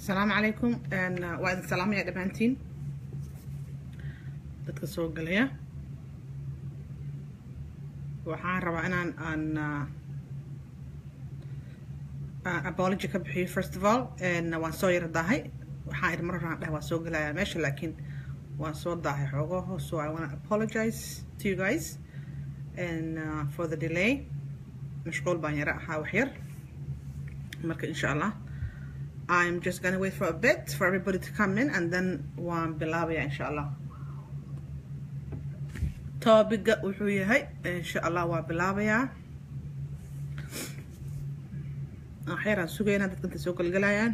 asalaamu calaykum waa idin salaamaya dhammaantiin dadka soo galaya waxaan rabaa inaan aan apology ka bixiyo first of all waan soo yara daahay waxaan idin mar horaan dheh waan soo gelayaa meesha laakiin waan soo daahay xoogaho so I wanna apologize to you guys and uh, for the delay mashquul baan yara ahaa wax yar marka insha allah I'm just gonna wait for a bit for everybody to come in and then waan bilaabaya insha allah topiga wuxuu yahay insha allah waa bilaabayaa waxyaraan sugaynaa dadka inta soo galgalayaan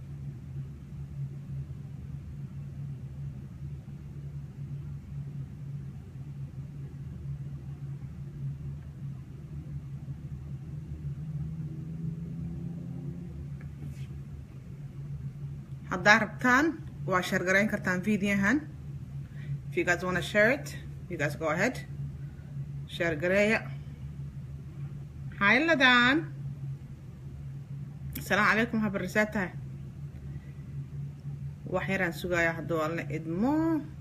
haddaa rabtaan waa sheergarayn kartaan videohan if you guys wanna share it you guys go ahead sheergareeya hayladan asalaamu calaykum waxaa barisaa tahay wax yaraan sugayaa hadduu alla idmo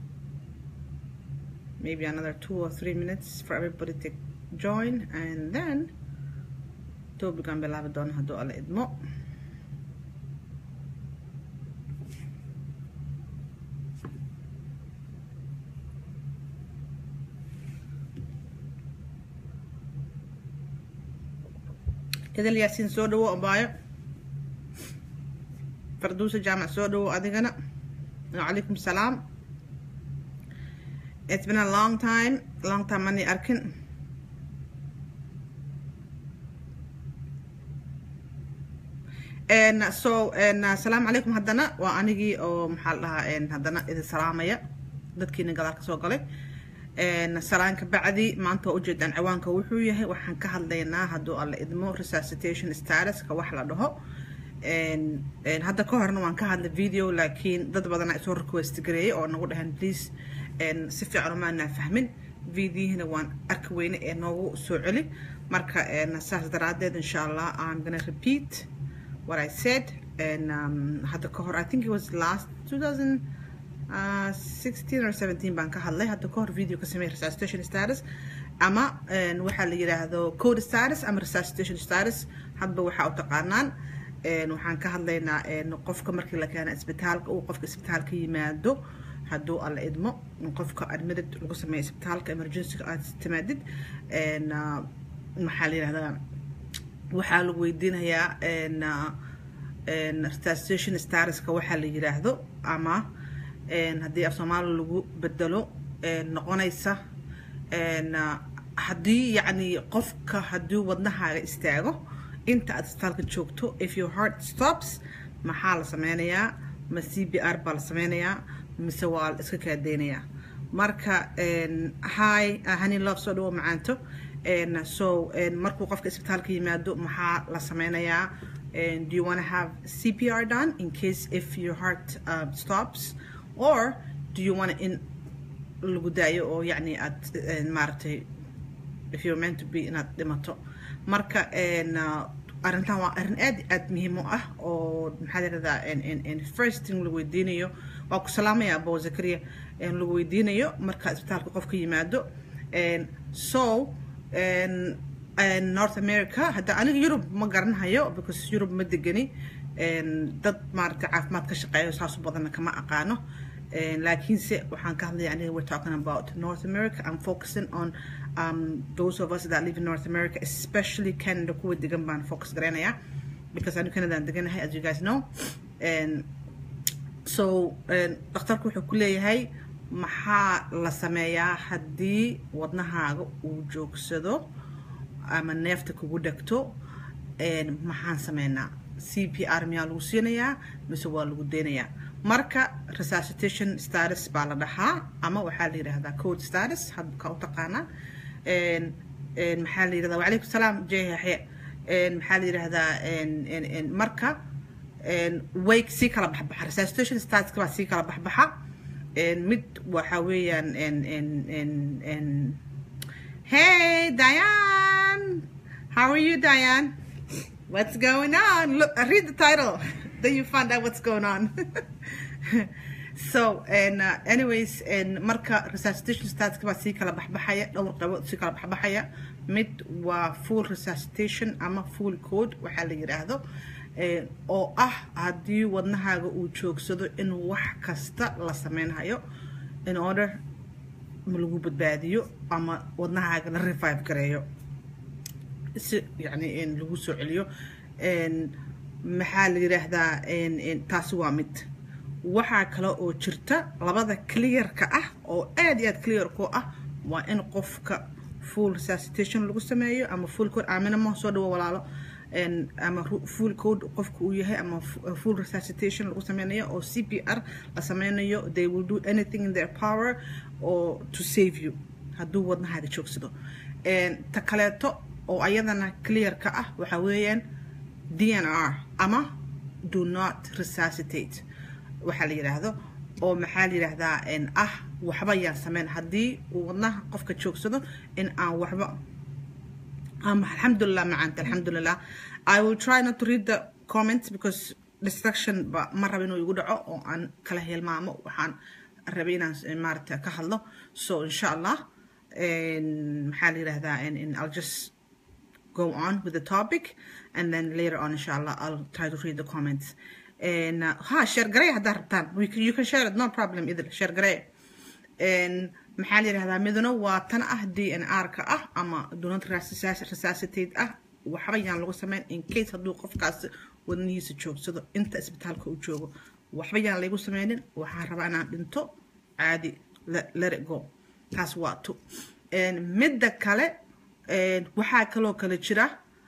maybe another two or three minutes for everybody to join and then topican bilaabi doona hadduu alla idmo idil yaasiin soo dhawo abaayo farduusa jaamac soo dhawo adigana wacalaykum salaam it's been a long time long time mani arkin so asalaamu calaykum haddana waa anigii oo maxaa la dhahaa haddana idin salaamaya dadkiina gadaal ka soo galay salaanka bacdi maanta waa ujeedaan ciwaanka wuxuu yahay waxaan ka hadlaynaa hadduu alla idmo resuscitation statuska wax la dhaho hadda ka horna waan ka hadlay video laakiin dad badana isoo request gareeyay oo nagu dhahan please si fiican umaanaa fahmin videohina waan arki weyne ee noogu soo celi marka saas daraadeed insha allah I'm gonna repeat what I said and um, hadda ka hor I think it was last 2000 Uh, 16 or 17 baan ka hadlay hadda ka hor video ka sameeyay resuscitation status ama waxaa la yiraahdo code status ama resuscitation status hadba waxaa u taqaanaan waxaan ka hadlaynaa qofka markii la keena isbitaalka uu qofka isbitaalka yimaado hadduu alla idmo qofka admitted lagu sameeyo isbitaalka emergency aad timaadid maxaa la yirahdaa waxaa lagu weydiinayaa resuscitation statuska waxaa la yiraahdo ama haddii af soomaali lagu bedelo noqonaysa haddii yacni qofka haddii wadnahaaga istaago inta aad isbitaalka joogto if your heart stops maxaa la sameynayaa ma c b r baa la sameynayaa mise waa la iska kaadeynayaa marka hi hani love soo dhawo macaanto so markuu qofka isbitaalka yimaado maxaa la sameynayaa do you want to have cpr done in case if your heart uh, stops or do you want in lagu daayo oo yacni aad maaragtay if you're meant to be inaad dhimato marka arrintan waa arrin aad aad muhiim u ah oo maxaa yirahdaa first thing lagu weydiinayo waa ku salaamaya abo zakaria lagu weydiinayo marka isbitaalka qofka yimaado so north america hadda aniga yurub ma garanahayo because yurub ma degani dad maaragtay caafimaad ka shaqeeyo saasu badanna kama aqaano laakiinse waxaan ka hadlaya aniga we're talking about north america i'm focusing on um, those of us that live in north america especially canada kuwa degan baan focus garaynayaa because anigu canadaan deganahay as you guys know and so dhakhtarku wuxuu ku leeyahay maxaa la sameeyaa haddii wadnahaaga uu joogsado ama neefta kugu dhegto maxaan sameynaa c p r miyaa lagu siinayaa mise waa lagu deynayaa marka resuscitation status baa la dhahaa ama waxaa la yidhahdaa code status hadka u taqaanaa maxaa la yidhahdaa wacalaykum salaam jeexye maxaa la yidhahdaa marka way sii kala baxbaxa resuscitation statuska baa sii kala baxbaxa mid waxa weeyaan hey diane how are you diane What's going on? Look, read the title. then you find out what's going on so and uh, anyways and marka resuscitation statska baa sii kala baxbaxaya dhowr qaybood sii kala baxbaxaya mid waa full resuscitation ama full code waxaa la yidhaahdo oo ah haddii wadnahaaga uu joogsado in wax kasta la sameynhayo in order ma lagu badbaadiyo ama wadnahaaga la revive gareeyo si yani lagu soo celiyo maxaa la yidhaahdaa taasi waa mid waxaa kale oo jirta labada clearka ah oo aad iyo aad clear ku ah waa in qofka full resuscitation lagu sameeyo ama full code aaminamo soo dhawo walaalo ama full code qofka uu yahay ama full resuscitation lagu sameynayo oo c p r la sameynayo they will do anything in their power or to save you hadduu wadnahaaga joogsado ta kaleeto oo ayadana clearka ah waxaa weeyaan d n r ama do not resuscitate waxaa la yidhaahdo oo maxaa la yidhaahdaa ah waxba yaan sameyn haddii uu wadnaha qofka joogsado in aan waxba um, alhamdulillah macaanta alhamdulillah i will try not to read the comments because distraction ba ma raba inuu igu dhaco oo aan kala hilmaamo waxaan rabay inaan maarata ka hadlo so insha allah maxaa la yidhahdaa i'll just go on with the topic and then later on inshallah i'll try to read the comments and uh, ha share garay haddaa rabtaan you can share it no problem either share garay maxaa la yidhahdaa midna waa tan ah d n r ka ah ama donat resuscitate ah waxba yaan lagu sameyn in case hadduu qofkaas wadnihiisa joogsado inta isbitaalka uu joogo waxba yaan laygu sameynin waxaan rabaa inaan dhinto caadi let it go taas waa tu midda kale waxaa kaloo kale jira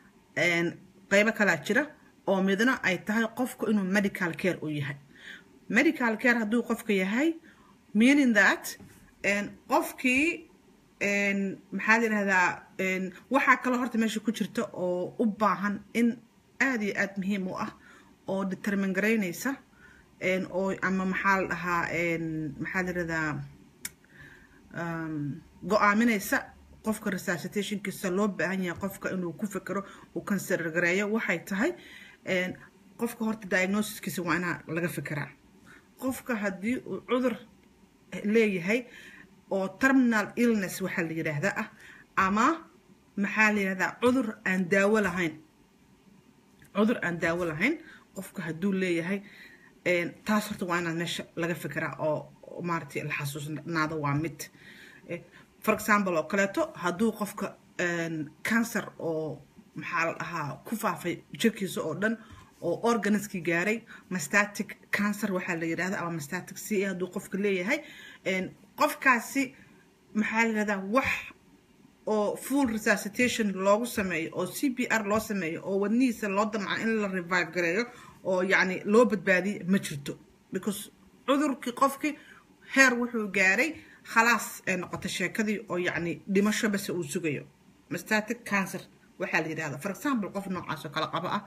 qeybo kalaa jira oo midna ay tahay qofku inuu medical care u yahay medical care hadduu qofka yahay meaning that qofkii maxaa la yidhahdaa waxaa kaloo horta meesha ku jirta oo u baahan in aada iyo aada muhiim u ah oo determin garaynaysa oo ama maxaa la dhahaa maxaa la yidhahdaa go-aaminaysa qofka resuscitationkiisa loo baahan yahay qofka inuu ku fekero uu consider gareeyo waxay tahay qofka horta diagnosiskiisa waa inaa laga fekeraa qofka haddii uu cudur leeyahay oo terminal illness waxaa la yidhaahdaa ah ama maxaa la yidhahdaa cudur aan daawo lahayn cudur aan daawo lahayn qofka hadduu leeyahay taas horta waa inaad meesha laga fekeraa oo maaragtay la xasuusnaado waa mid for example oo kaleeto hadduu qofka cancer oo maxaa la dhahaa ku faafay jirkiisa oo dhan oo organiskii gaaray mastatic cancer waxaa la yidhahda ama mastatic c a hadduu qofka leeyahay qofkaasi maxaa la yidhahdaa wax oo full resuscitation loogu sameeyo oo c p r loo sameeyo oo wadnihiisa loo damca in la revive gareeyo oo yacni loo badbaadiyo ma jirto because cudurkii qofkii heer wuxuu gaaray khalaas ee noqotay sheekadii oo yacni dhimasho base uu sugayo mastatic cancer waxaa la yidhahda for example qof noocaas oo kale qabo ah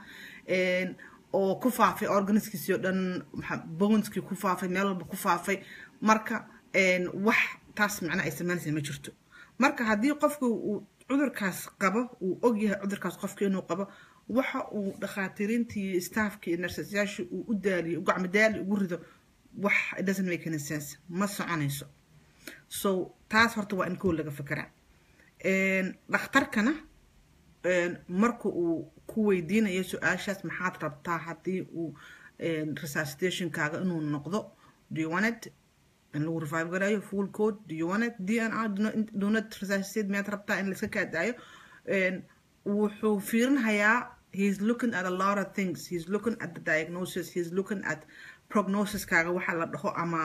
oo ku faafay organiskiisii oo dhan boneskii ku faafay meel walba ku faafay marka wax taas macna ay samaynaysa ma jirto marka haddii qofka uu cudurkaas qabo uu ogyahay cudurkaas qofka inuu qabo waxa uu dhakhaatiiriintii iyo staafkii iyo narsasayaashii uu u daaliyo gacmo daali ugu rido wax it doesn't make any sense ma soconayso so taas horta waa in kow laga fekeraa dhakhtarkana marka uu ku weydiinayo su-aashaas maxaad rabtaa haddii uu resuscitationkaaga inuu noqdo do you want it in lagu revive garayo full code do you want it d n r do not resuscitate miyaad rabtaa in laiska kaadaayo wuxuu fiirinhayaa he's looking at a lot of things he's looking at the diagnosis he's looking at prognosiskaaga waxa la dhaho ama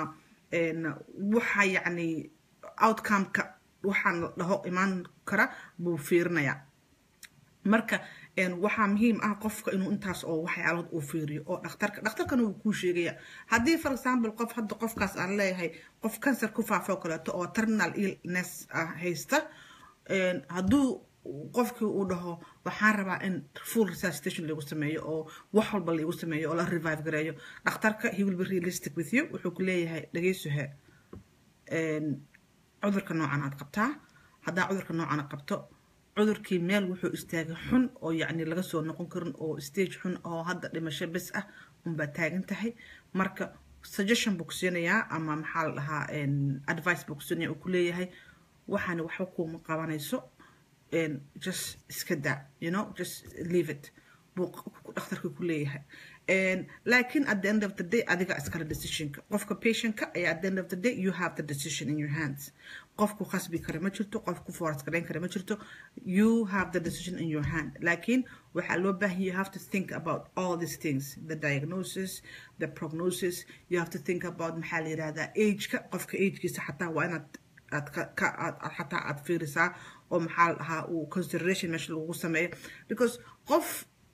waxa yacni outcomeka waxaan la dhaho imaan kara buu fiirinayaa marka waxaa muhiim ah qofka inuu intaas oo waxyaalood uu fiiriyo oo dhakhtarka dhakhtarkana wuu kuu sheegaya haddii for example qof hadda qofkaas aan leeyahay qof cancer ku faafo kaleeto oo terminal illness ah haysta hadduu qofkii uu dhaho waxaan rabaa in full resuscitation lagu sameeyo oo wax walba lagu sameeyo oo la revive gareeyo dhakhtarka he will be realistic with you wuxuu ku leeyahay dhageysuhe cudurka noocan aad qabtaa haddaa cudurka noocan aad qabto cudurkii meel wuxuu istaagay xun oo yacni laga soo noqon karin oo stage xun oo hadda dhimasho bes ah unbaa taagan tahay marka suggestion buu ku siinayaa ama maxaa la dhahaa advice buu ku siinaya uu ku leeyahay waxaana waxba kuuma qabanayso just iska daa you know just leave it buu dhakhtarka ku leeyahay laakiin at the end of the day adiga iskale decisionka qofka patientka ayaa at the end of the day you have the decision in your hands qofku khasbi kara ma jirto qofku force garayn kara ma jirto you have the decision in your hand laakiin waxaa loo baahan you have to think about all these things the diagnosis the prognosis you have to think about maxaa la yidhahdaa ageka qofka agekiisa xataa waa inaad aad ka aad xataa aad fiirisaa oo maxaa la dhahaa uu consideration meesha lagu sameeyo because qof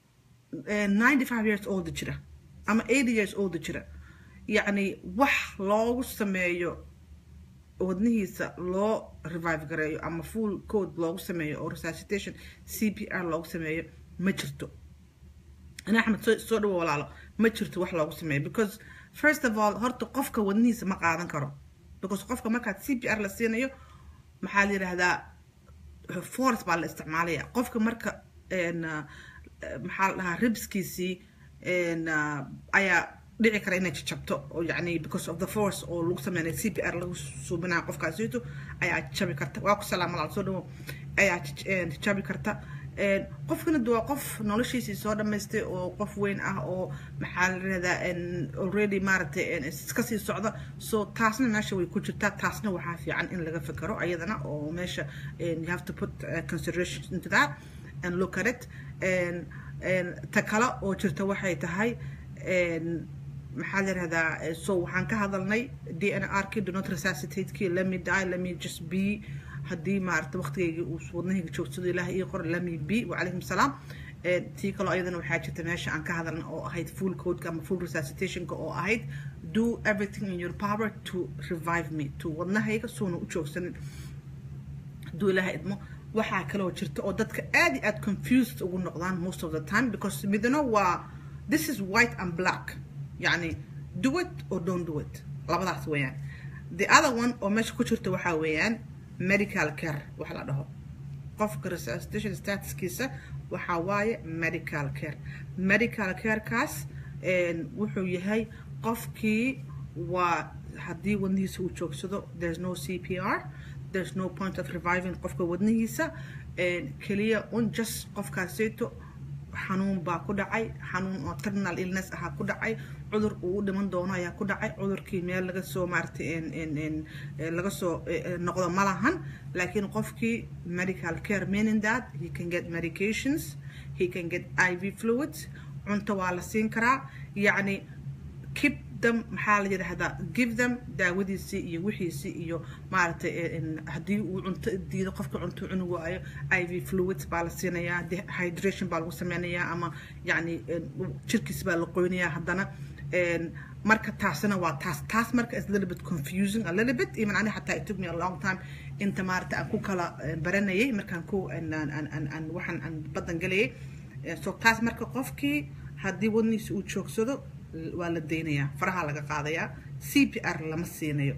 95 years old jira ama 80 years old jira yacni wax loogu sameeyo wadnihiisa loo revive gareeyo ama full code loogu sameeyo oo resuscitation c p r loogu sameeyo ma jirto ana axmed soo dhawo walaalo ma jirto wax loogu sameeyo because first of all horta qofka wadnihiisa ma qaadan karo because qofka markaad c p r la siinayo maxaa la yidhaahdaa force baa la isticmaalaya qofka marka maxaa la dhahaa ribskiisii ayaa dhici kara inay jajabto oo yacni because of the force oo lagu sameynay c p r lagu suubinaya qofkaasiito ayaa jabi karta waa ku salaama laal soo dhawo ayaa jabi karta qofkana de waa qof noloshiisii soo dhamaystay oo qof weyn ah oo maxaa la rahdaa already maaragtay iska sii socda so taasna meesha way ku jirtaa taasna waxaa fiican in laga fikero ayadana oo meesha you have to put consideration into that and look at it ta kale oo jirta waxay tahay maxaa la yihahdaa so waxaan ka hadalnay d n r kii do not resuscitate-kii lemme die lemme just be haddii maaragta waqtigayga uu wadnahayga joogsado ilaah ii qor lemme be wacalaykum salaam tii kaloo ayadana waxaa jirta meesha aan ka hadalna oo ahayd full codeka ama full resuscitationka oo ahayd do everything in your power to revive me to wadnahayga suuna u joogsanin hadduu ilaaha idmo waxaa kaloo jirta oo dadka aad iyo aad confused ugu noqdaan most of the time because midna waa this is white and black يعني do it or don't do it labadaas weeyaan the other one oo meesha ku jirta waxaa weeyaan medical care wax la dhaho qofka resuscitation statuskiisa waxaa waaye medical care medical carekaas wuxuu yahay qofkii waa haddii wadnihiisa uu joogsado there's no c p r there's no point of reviving qofka wadnihiisa keliya un just qofkaasito xanuun baa ku dhacay xanuun oo terminal illness ahaa ku dhacay cudur uu u dhiman doono ayaa ku dhacay cudurkii meel laga soo maaragtay laga soo noqdo ma lahan laakiin qofkii medical care meaning that he can get medications he can get iv fluids cunto waa la siin karaa yacni keep them maxaa la yidhaahdaa give them daawadiisii iyo wixiisii iyo maaragtay haddii uu cunto diido qofka cunto cuni waayo iv fluids baa la siinayaa hydration baa lagu sameynayaa ama yacni jirkiis baa la qoynayaa haddana marka taasina waa taas taas marka is little bit confusing a little bit even ani xataa it took me a long time inta maaragta aan ku kala baranayay markaan ku aan waxaan aan badan gelayay so taas marka qofkii haddii wadniisa uu joogsado waa la daynayaa faraha laga qaadayaa c p r lama siinayo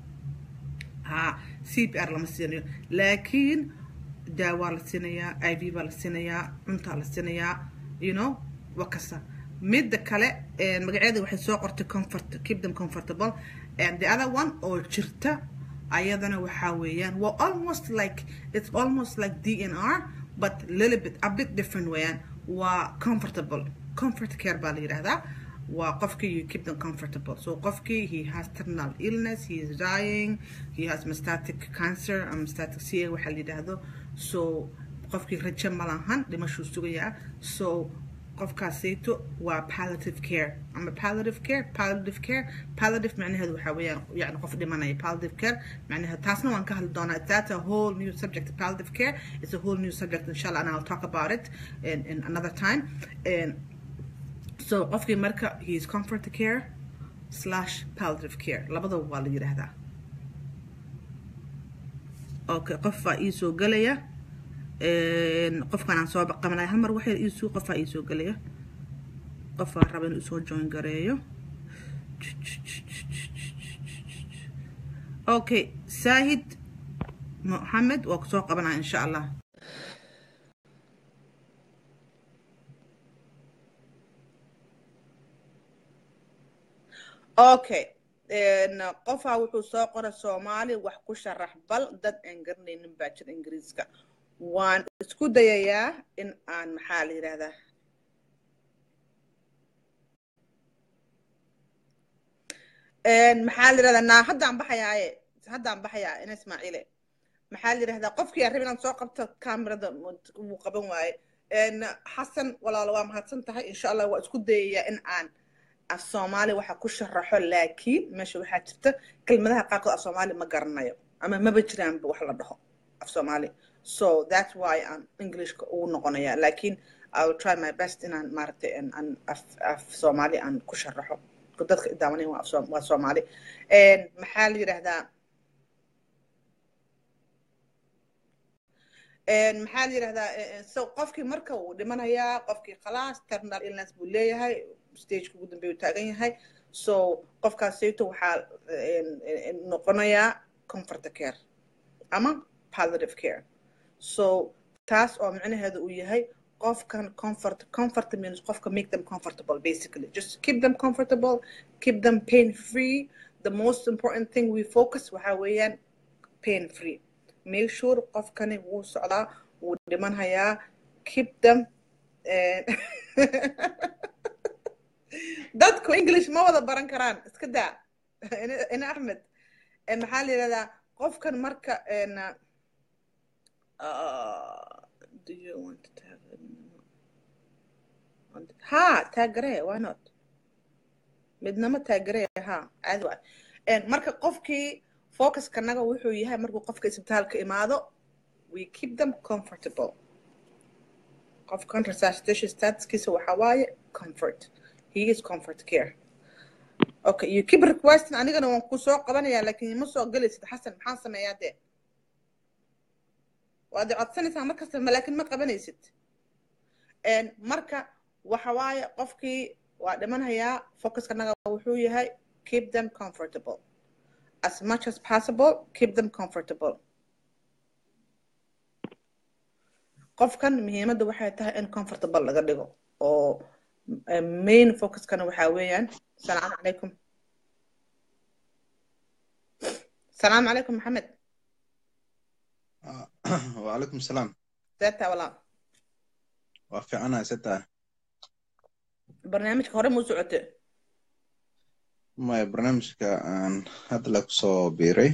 ha c p r lama siinayo laakiin daawaa la siinayaa i v baa la siinayaa cuntaa la siinayaa you know waa kasta midda kale magaceeda waxay soo qortay comfort keep them comfortable and the other one oo jirta ayadana waxaa weeyaan waa almost like it's almost like d n r but little bit a bit different weeyaan waa comfortable comfort care baa la yidhahdaa waa qofkii you keep them comfortable so qofkii he has terminal illness he is dying he has metastatic cancer ama metastatic ca waxaa la yidhaahdo so qofkii rajo ma lahan dhimashuu sugayaa so qofkaasayto waa palliative care ama palliative care palliative care palliative macnaheedu waxaa weeyaan yani qof dhimanaya palliative care macnaheedu taasna waan ka hadli doonaa that's a whole new subject palliative care is a whole new subject inshallah and I'll talk about it in, in another time and so qofkii marka he is comfort care slash palliative care labadaba waa la yidhaahdaa okay qof baa ii soo gelaya qofkan aan soo qabanaya hal mar waxay iisuu qofaa ii soo gelaya qofaa raba inuu isoo join gareeyo okay saahid moxamed waa kusoo qabanaya insha allah okay qofaa wuxuu soo qoray soomaali wax ku sharax bal dad aan garanaynin baa jira ingiriiska waan isku dayayaa in aan maxaa la yidhahdaa maxaa la yidhahdaa naa haddaan baxayaaye haddaan baxayaa ina ismaaciile maxaa la yidhahdaa qofkii aan rabin inaad soo qabto kamerada wuu qaban waaye xasan walaalo waa mahadsan tahay insha allah waa isku dayayaa in aan af soomaali waxa ku sharaxo laakiin meesha waxaa jirta kelmadaha qaarkood af soomaali ma garanayo ama maba jiraanba wax la dhaho af soomaali so that's why aan englishka ugu noqonaya laakiin i will try my best inaan maaragtay aan af af soomaali aan ku sharaxo dadka daawanayn waa waa soomaali maxaa la yidhahdaa maxaa la yidhahdaa so qofkii marka uu dhimanayaa qofkii khalaas terminal illness buu leeyahay stageka ugu dambeeyu taagan yahay so qofkaas sayto waxaa noqonayaa comfort care ama palliative care so taas oo micnaheedu uu yahay qofkan comfort comfort means qofka make them comfortable basically just keep them comfortable keep them pain free the most important thing we focus waxaa weeyaan pain free make sure qofkani wuu socdaa wuu dhimanhayaa keep them dadku english ma wada baran karaan iska daa ina axmed maxaa la yidhahdaa qofkan marka do you want to tag ha taagaree why not midnama taagaree ha caadi waay marka qofkii focuskanaga wuxuu yahay markuu qofka isbitaalka imaado we keep them comfortable qofkan resuscitation statuskiisa waxaa waaye comfort he is comfort care okay you keep requesting anigana waan ku soo qabanayaa laakiin ma soo gelaysid xasan maxaan sameeyaa dee waad codsanaysaa markasta laakiin ma qabanaysid marka waxa waaye qofkii waa dhimanhayaa focuskanaga wuxuu yahay keep them comfortable as much as possible keep them comfortable qofkan muhiimadda waxay tahay in comfortable laga dhigo oo main focuskana waxaa weeyaan salaamu calaykum salaamu calaykum maxamed wacalaykum salaam seetaa walaa waa fiicanahay setaa barnaamijka hore muu socote maya barnaamijka aan hadda la kusoo biiray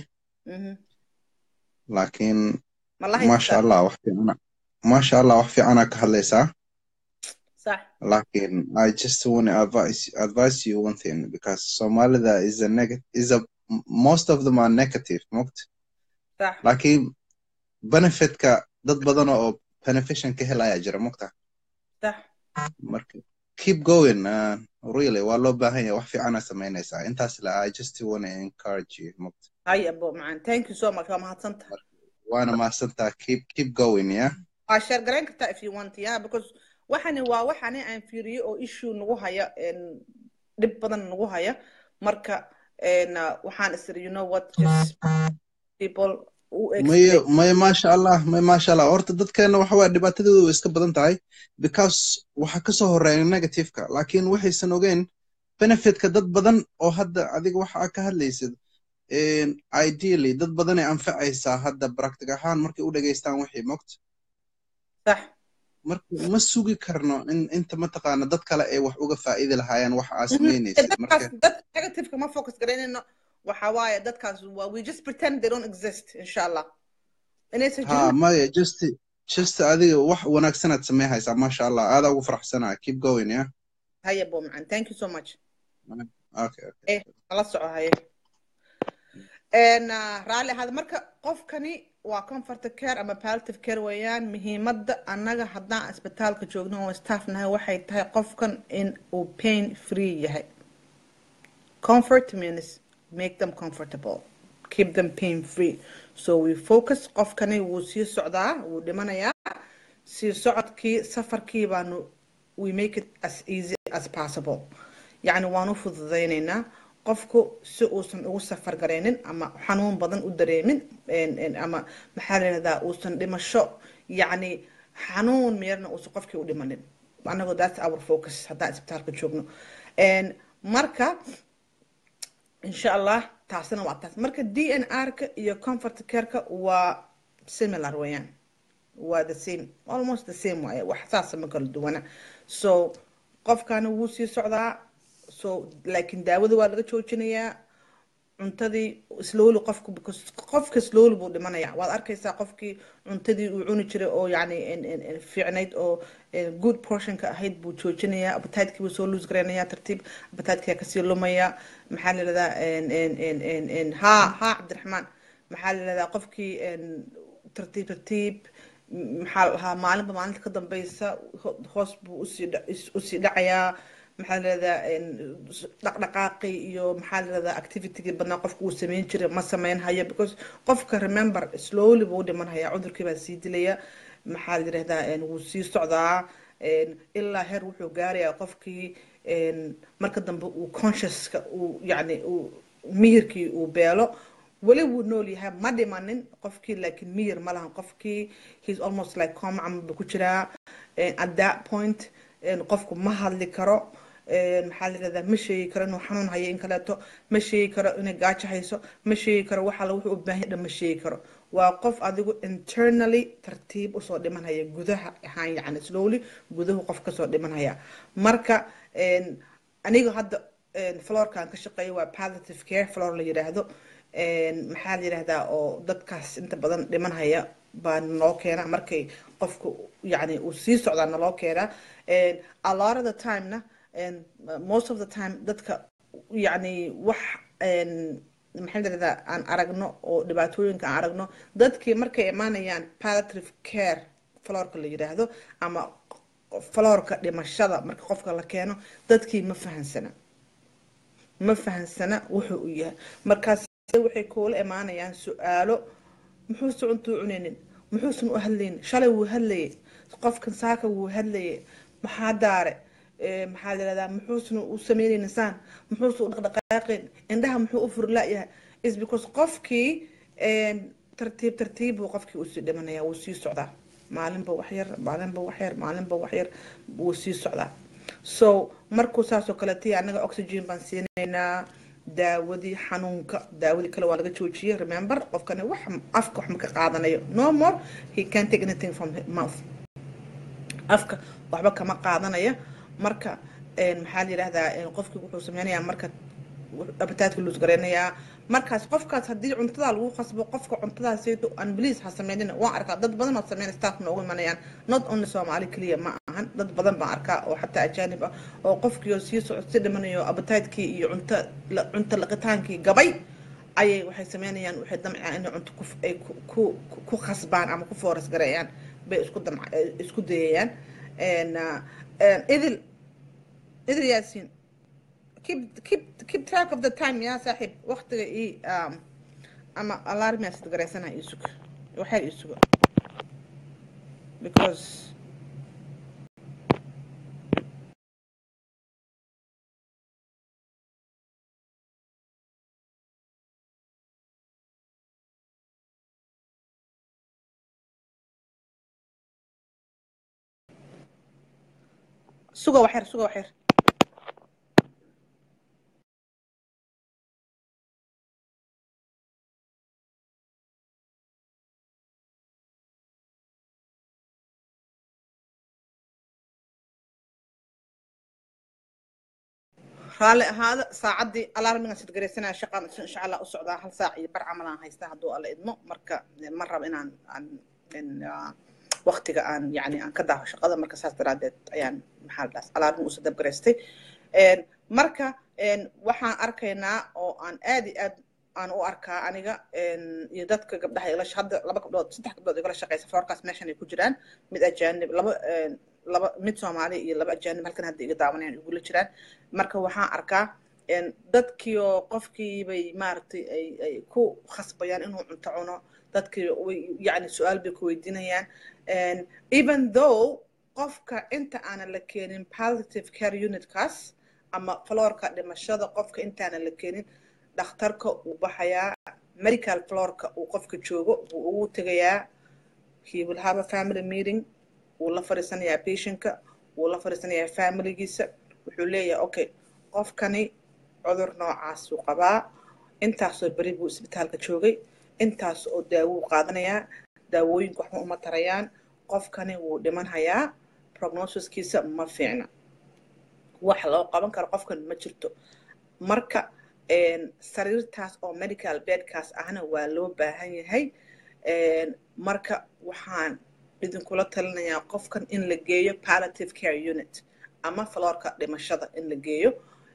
laakiin maasha allah wax fiicana maasha allah wax fiicana ka hadlaysaa صح لكن I just want to advise advise you one thing because Somalida is a negative is a most of them are negative mogt صح لكن benefit ka dad badan oo beneficial ka helaya jira mogta صح marka keep going uh, really waa loo baahan yahay wax fiicana samaynaysaa intaas la I just want to encourage you mogt هاي أبو معان thank you so much وما هتصنت waana mahadsantaa keep keep going yeah share garayn kartaa if you want yeah because waxani waa waxani aan fiiriyo oo issue nagu haya dhib badan nagu haya marka waxaan isiri you know what just people maya maya maasha allah maya maasha allah horta dadkeena waxa waa dhibaatadoodu way iska badan tahay because waxa kasoo horeeya negativeka laakiin waxaysan ogeyn benefitka dad badan oo hadda adiga waxa ka hadlaysid ideally dad badanay anfacaysaa hadda practic ahaan markay u dhageystaan wixii mogt sax marka ma sugi karno in inta mataqaana dad kale ay wax uga faa'iidi lahaayeen wax aa samaynaysid marka dad negativeka ma focus garaynayno waxa waaye dadkaas waa we just pretend they don't exist insha allah inaysan ha maya just just adiga wax wanaagsanaad samey haysaa maasha allah aadaa ugu faraxsanaa keep going yeah haya bo macan thank you so much okay okay eh nala soco haye raalli ahaada marka qofkani waa comfort care ama palliative care weeyaan muhiimadda annaga haddaan isbitaalka joogno oo staff nahay waxay tahay qofkan in uu pain free yahay comfort means make them comfortable keep them pain free so we focus qofkani wuu sii socdaa wuu dhimanayaa sii socodkii safarkii baanu we make it as easy as possible yacni waanu fududaynaynaa qofku si uusan ugu safar garaynin ama xanuun badan u dareemin ama maxaa la yidhahdaa uusan dhimasho yacni xanuun meerna uusan qofkii u dhimanin anagoo that's our focus haddaan isbitaalka joogno marka insha allah taasina waa taas marka d n r-ka iyo comfort careka waa similar weeyaan waa the same almost the same waaye wax saasa ma kala duwana so qofkana wuu sii socdaa so laakiin daawada waa laga joojinayaa cuntadii slowly qofku because qofka slowly buu dhimanaya waad arkaysaa qofkii cuntadii uu cuni jiray oo yani fiicnayd oo good portionka ahayd buu joojinayaa appetite-kii buu soo lose garaynayaa tartiib appetite-kaa kasii lumaya maxaa la yidhahdaa ha ha cabdiraxmaan maxaa la yidhahdaa qofkii tartiib tartiib maxaa la dhahaa maalinba maalinta ka dambeysa hoos buu usii usii dhacayaa maxaa layirahdaa dhaqdhaqaaqi iyo maxaa layirahdaa activitygii badnaa qofka uu sameyn jiray ma sameyn hayo because qofka remember slowly buu dhiman hayaa cudurkii baa sii dilaya maxaa layirahdaa wuu sii socdaa ilaa heer wuxuu gaarayaa qofkii marka dambe uu consciouska uu yani uu miyirkii uu beelo weli wuu nool yahay ma dhimanin qofkii laakiin miyir ma lahan qofkii he's almost like coma camal buu ku jiraa at that point qofku ma hadli karo maxaa la yirahdaa ma sheegi karo inuu xanuun hayo in kaleeto ma sheegi karo inay gaajo hayso ma sheegi karo waxa wuxuu u baahan dhan ma sheegi karo waa qof adigu internally tartiib usoo dhimanhaya gudaha ahaan yacni slowly gudahu qof kasoo dhimanhaya marka aniga hadda florkan ka shaqeeya waa positive care flor la yiraahdo maxaa la yirahdaa oo dadkaas inta badan dhimanhaya baa naloo keenaa markay qofku yani uu sii socdaa naloo keenaa a lot of the timena most of the time dadka yani wax maxaa la yirahdaa aan aragno oo dhibaatooyinka aan aragno dadkii markay imaanayaan palliative care florka la yiraahdo ama florka dhimashada marka qofka la keeno dadkii ma fahansana ma fahansana wuxuu u yahay markaas waxay kuula imaanayaan su-aalo muxuusan cuntuu cunaynin muxuusan u hadlaynin shalay wuu hadlayay qofkan saaka wuu hadlayay maxaa daare maxaa la yirahdaa muxuusan u sameynaynin saan muxuusan u dhaqdhaqaaqayn indhaha muxuu u furlaayahay is because qofkii tartiib tartiib buu qofkii usii dhimanaya wuu sii socdaa maalinba waxyar maalinba waxyar maalinba waxyar wuu sii socdaa so markuu saasoo kaleetay anaga oxygen baan siinaynaa daawadii xanuunka daawadii kale waa laga joojiyey remember qofkani wax afka wax ma ka qaadanayo no more he can take anything from mouth afka waxba kama qaadanaya marka maxaa la yidhahdaa qofkii wuxuu sameynayaa marka abitaadka luus gareynayaa markaas qofkaas haddii cuntada lagu qasbo qofka cuntadaasayto aan bliis ha sameynina waan arkaa dad badan oo sameyn staff noogu imanayaan not only soomaali keliya ma ahan dad badan baan arkaa oo xataa ajaanib ah oo qofkii sii socod si dhimanayo abitaadkii iyo cunto cunto laqitaankii gabay ayay waxay sameynayaan waxay damcayaan inay cunto ay ku ku khasbaan ama ku fooras gareeyaan bay isku damc isku dayayaan idil idil yaasiin keep keep keep track of the time يا صاحب وقتك اي um, اما alarm يا ستغريسنا يسوق وحير يسوق because سوق وحير سوق وحير raalli ahaada saacaddii alarminga sid garaysanaya shaqaan insha allah u socdaa hal saac iyo bar camal aan haystaa hadduu alla idmo marka ma rabo inaan aan waqtiga aan yani aan ka daaho shaqada marka saas daraadeed ayaan maxaa dhaas alarmin usa dab garaystay marka waxaan arkaynaa oo aan aad iyo aad aan u arkaa aniga iyo dadka gabdhaha igala hadda laba gabdhood saddex gabdhood igala shaqeysa floorkaas meeshan ay ku jiraan mid ajaanib laba laba mid soomaali iyo laba ajaanib halkan hadda iga daawanayaan igula jiraan marka waxaan arkaa dadkii oo qofkii bay maaragtay ay ay ku khasbayaan inuu cunto cuno dadkii way yacni su-aal bay ku weydiinayaan even though qofka inta aanan la keenin positive care unitkaas ama floorka dhimashada qofka intaanan la keenin dhakhtarka uu baxayaa medical floorka uu qofka joogo wuu ugu tegayaa he will have a family meeting wuu la fadhiisanayaa patientka wuu la fadhiisanayaa familigiisa wuxuu leeyahay okay qofkani cudur noocaasuu qabaa intaasoo beri buu isbitaalka joogay intaas oo daawuu qaadanayaa daawooyinku waxba uma tarayaan qofkani wuu dhiman hayaa prognosiskiisa ma fiicna wax loo qaban karo qofkan ma jirto marka sariirtaas oo medical bedkaas ahna waa loo baahan yahay marka waxaan idinkula talinayaa qofkan in la geeyo palliative care unit ama floorka dhimashada in la geeyo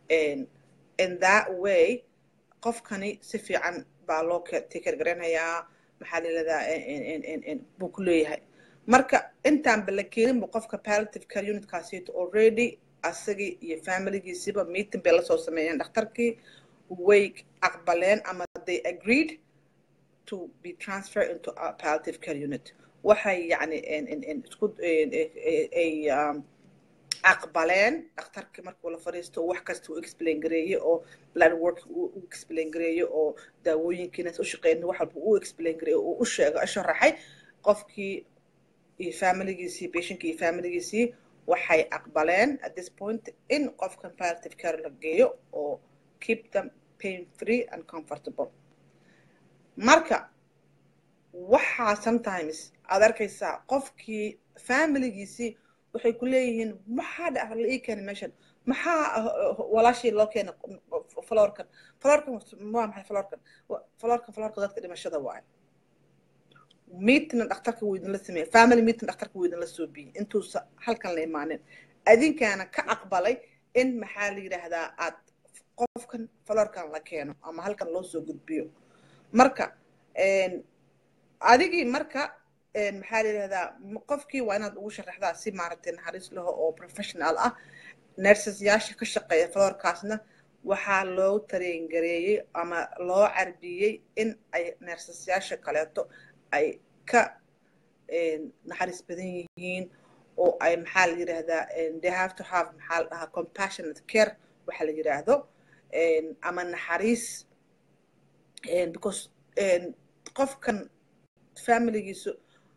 in that way qofkani si fiican baa loo tikergaranayaa maxaa layirahdaa buu ku leeyahay marka intaanba la keeninba qofka palliative care unitkaasito already asagii iyo familigiisiba meeting bay lasoo sameeyeen dhakhtarkii way aqbaleen ama they agreed to be transferred into a palliative care unit waxay yani isku ay aqbaleen dhakhtarkii markuu la fadhiisto wax kasta uu explain gareeye oo blood work u explain gareeye oo daawooyinkiina u shaqeyn wax walba uu explain gareeye uu u sheego sharaxay qofkii iyo familigiisii patientkii iyo familigiisii waxay aqbaleen at this point in qofkan palliative care la geeyo oo keep them pain free and comfortable marka waxaa sometimes aad arkaysaa qofkii familigiisii waxay ku leeyihiin maxaa dhac la ii keenay meeshan maxaa walaashii loo keenay florkan florkan waa maxay florkan florkan florka dadka dhimashada waaye meetingna dhakhtarka wuu idinla sameeyey family meeting dhakhtarka wuu idinla soo biyey intuusa halkan la imaanin adinkaana ka aqbalay in maxaa la yidhaahdaa aad qofkan florkan la keeno ama halkan loo soo gudbiyo marka adigii marka maxaa la yidhahdaa qofkii waa inaad ugu sharaxdaa si maaragtay naxariis laho oo professional ah nerseyaasha ka shaqeeya florkaasna waxaa loo tareengareeyey ama loo carbiyey in ay nerseyaasha kaleeto ay ka naxariis badan yihiin oo ay maxaa la yidhaahdaa they have to have maxaa la dhahaa compassionate care waxa la yidhaahdo ama naxariis because qofkan familigiisu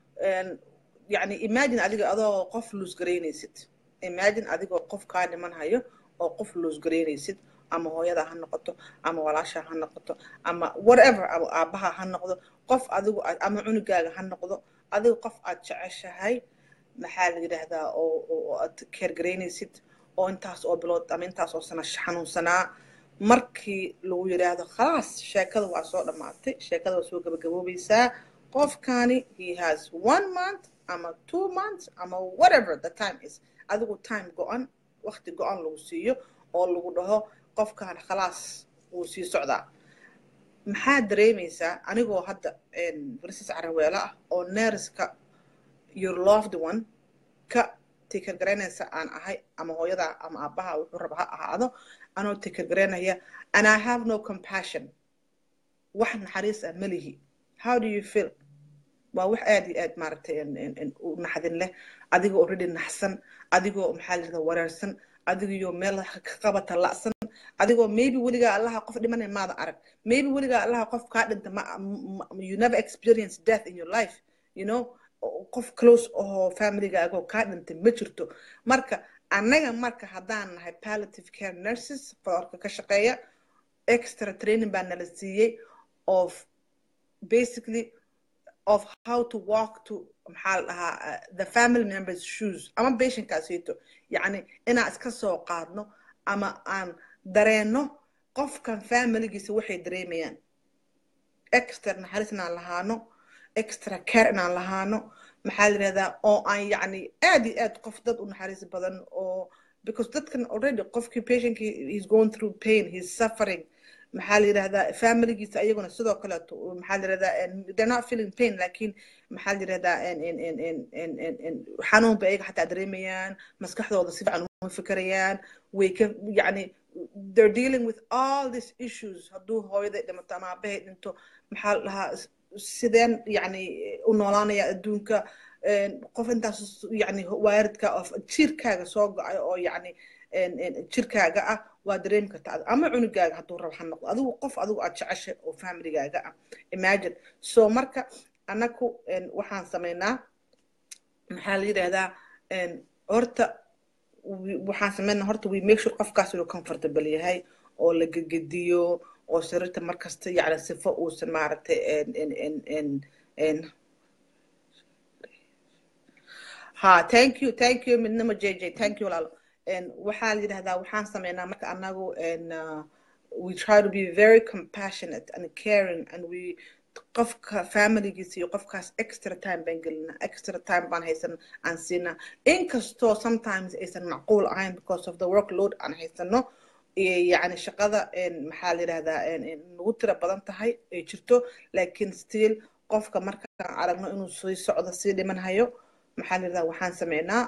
yani imagine adiga adoo qof luus garaynaysid imagine adigoo qof kaa dhiman hayo oo qof luus garaynaysid ama hooyada ha noqoto ama walaasha ha noqoto ama whatever ama aabaha ha noqdo qof adigu ama cunugaaga ha noqdo adiga qof aad jeceshahay maxaa la yidhaahdaa oo aad keergaraynaysid oo intaas oo bilood ama intaas oo sana xanuunsanaa markii lagu yidhaahdo khalaas sheekada waa soo dhammaatay sheekada waa soo gabagaboobaysaa qofkani he has one month ama two months ama whatever the time is adigu time go-an waqti go-an lagu siiyo oo lagu dhaho qofkan khalaas wuu sii socdaa maxaa dareemaysaa anigoo hadda princess caraweelo ah oo nerska your loved one ka tikergaraynaysa aan ahay ama hooyada ama aabaha wuxuu raba ha ahaado anoo tikergaraynaya and i have no compassion wax naxariis ah malihi how do you feel waa wax aad iyo aad maaragtay u naxdin leh adigoo already naxsan adigoo maxaa la yidhahdaa wareersan adigiyo meel ka qabata la'san adigoo maybe weligaa allaha qof dhimanay maada arag maybe weligaa allaha qof kaa dhinta ma you never experience death in your life you know qof close oo familigaagoo kaa dhintay ma jirto marka annaga marka haddaan nahay palliative care nurses florka ka shaqeeya extra training baa nala siiyey of basically of how to walk to maxaa la dhahaa the family members shoes ama patientkaasito yacni inaan iska soo qaadno ama aan dareenno qofkan familigiisa waxay dareemayaan extra naxariis inaan lahaano extra care inaan lahaano maxaa la yidhahdaa oo aan yacni aad iyo aad qof dad u naxariis badan oo because dadkan already qofkii patientkii he's going through pain he's suffering maxaa la yidhahdaa familigiisa ayaguna sidoo kaleeto maxaa la yidhahdaa they're not feeling pain laakiin maxaa la yidhahdaa xanuun bay ayaga xataa dareemayaan maskaxdooda si fiican uma fikerayaan way ka yacni they're dealing with all these issues hadduu hooyaday dhimato ama aabahay dhinto maxaa la dhahaa sideen yacni u noolaanaya adduunka qof intaas yacni waaridka of jirkaaga soo go-ay oo yacni jirkaaga ah waa dareemi kartaa ama cunugaaga hadduu rabo ha noqdo adigu qof adigu aad jeceshay oo familigaaga ah imagine so marka annaku waxaan samaynaa maxaa la yidhahdaa horta waxaan samaynaa horta we make sure qofkaas inuu comfortable yahay oo la gegediyo oo sariirta markasta yacni sifo uusan maaragtay ha thank you thank you midnimo j j thank you walaalo waxaa la yidhahdaa waxaan sameynaa marka anagu we try to be very compassionate and caring and we qofka familigiisa iyo qofkaas extra time baan gelinaa extra time baan haysan aan siinaa inkastoo sometimes aysan macquul ahayn because of the workload aan haysano yani shaqada maxaa la yidhahdaa nagu tira badan tahay ay jirto laakiin still qofka markaan aragno inuu sii socdo sii dhiman hayo maxaa la yidhahdaa waxaan sameynaa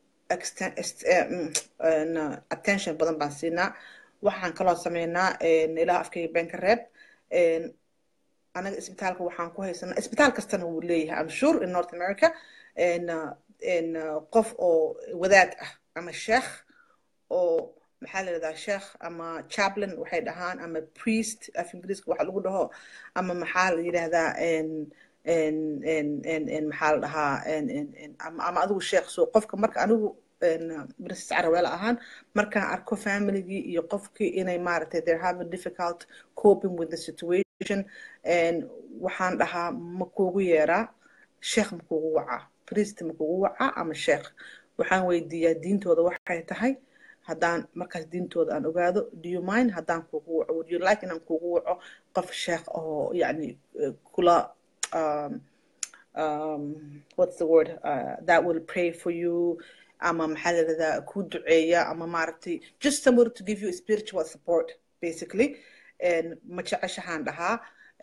attention badan baan siinaa waxaan kaloo sameynaa ilaa afkayga been ka reeb anaga isbitaalka waxaan ku haysanaa isbitaal kastana wuu leeyahay am sure in north america qof oo wadaad ah ama sheekh oo maxaa la yidhahdaa sheekh ama chaplain waxay dhahaan ama priest af ingiriiska waxa lagu dhaho ama maxaa la yidhahdaa maxaa la dhahaa ama adigu sheekh so qofka marka anigu princess caraweel ahaan markaan arko familygii iyo qofkii inay maaragtay they're having difficult coping with the situation waxaan dhahaa ma kuugu yeeraa sheekh ma kuugu wacaa priest ma kuugu wacaa ama sheekh waxaan weydiiyaa diintooda waxay tahay haddaan markaas diintooda aan ogaado do you mind haddaan kuugu waco would you like inaan kuugu waco qof sheekh oo yacni kula um, um, what's the word uh, that will pray for you ama maxaa la yidhahdaa ku duceeya ama maaragtay just somebody to give you spiritual support basically ma jeceshahaan dhahaa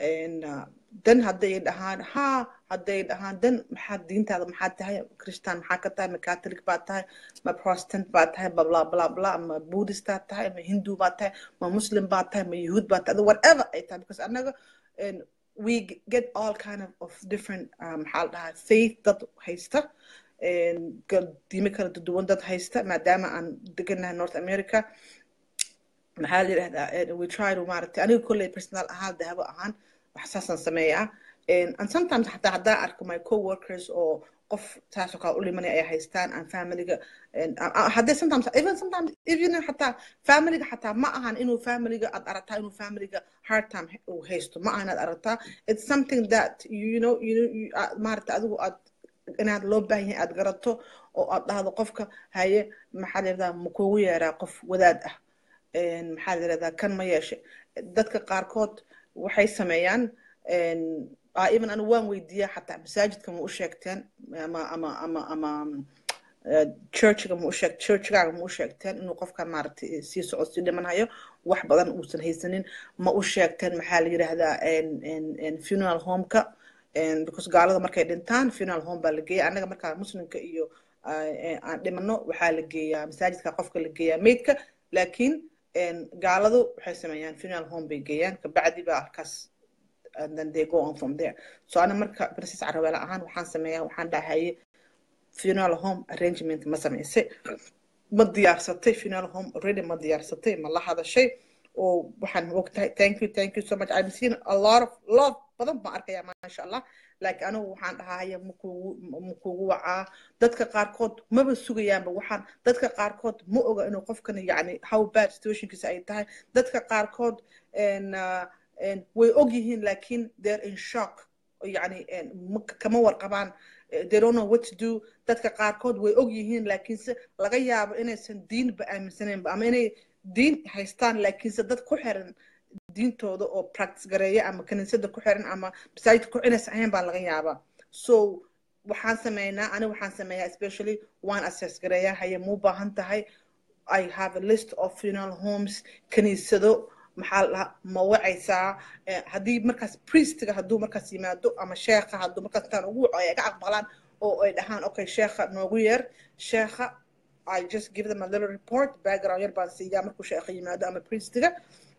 dan hadday dhahaan ha hadday dhahaan dan maxaa diintaada maxaa tahay christian maxaa ka tahay ma catholic baa tahay ma protestant baa tahay bla bla bla bla ma buddhistaa tahay ma hindu baa tahay ma muslim baa tahay ma yahuud baa tahay whatever ay tahay because annaga we get all kind of, of different maxaa la dhahaa faith dad haysta diimo kala duwan dad haysta maadaama aan deganahay north america maxaa la yidhahdaa we try to maaragtay aniga kolley personal ahaan dahabo ahaan wax saasaan sameeyaa and sometimes xataa haddaan arko my co-workers oo qof taasoo kale u limanaya ay haystaan aan familiga haddee sometimes even sometimes even xataa familiga xataa ma ahan inuu familiga aad aragtaa inuu familiga hard time uu haysto ma ahan aad aragtaa it's something that you know you know maaragta adigu aad inaad loo baahan yahay aad garato oo aad dhahdo qofka haye maxaa la yidhahdaa ma kuugu yeeraa qof wadaad ah maxaa la yidhahdaa kan ma yeeshe dadka qaarkood waxay sameeyaan even anu waan weydiiyaa xataa masaajidka ma u sheegteen ama ama ama ama churchiga ma u sheeg churchigaaga ma u sheegteen inuu qofkan maaragtay sii socdo sii dhimanhayo wax badan uusan haysanin ma u sheegteen maxaa la yidhahdaa funeral homeka because gaalada markay dhintaan funeral home baa la geeya annaga markaa muslimka iyo aan dhimano waxaa la geeyaa masaajidka qofka la geeyaa meydka laakiin gaaladu waxay sameeyaan funeral home bay geeyaan kabacdi baa halkaas and then they go on from there so ana marka princess caraweela ahaan waxaan sameeyaa waxaan dhahaye funeral home arrangement ma samaysay ma diyaarsatay funeral home already ma diyaarsatay ma la hadashay oo waxaan ogtahay thank you thank you so much i'm seeing a lot of lot badan baan arkayaa maasha allah laakiin anigu waxaan dhahaya makuugu makuugu wacaa dadka qaarkood maba sugayaanba waxaan dadka qaarkood ma oga inuu qofkan yacni how bad situationkiisa ay tahay dadka qaarkood way og yihiin laakiin they're in shock yacni kama warqabaan they don't know what to do dadka qaarkood way og yihiin laakiinse laga yaabo inaysan diinba aaminsaneenba ama inay diin haystaan laakiinse dad ku xiran diintooda oo practice gareeya ama kaniisada ku xiran ama masaajidka ku inaysan ahayn baa laga yaabaa so waxaan sameynaa ani waxaan sameeyaa especially waan assess gareeyaa haye muu baahan tahay i have a list of funeral homes kaniisado maxaa la ma wacaysaa haddii markaas priestiga hadduu markaas yimaado ama sheekha hadduu markaas intaan ugu waco ay ka aqbalaan oo ay dhahaan okay sheekha noogu yeer sheekha I just give them a little report background yar baan siiyaa markuu sheekha yimaado ama priestiga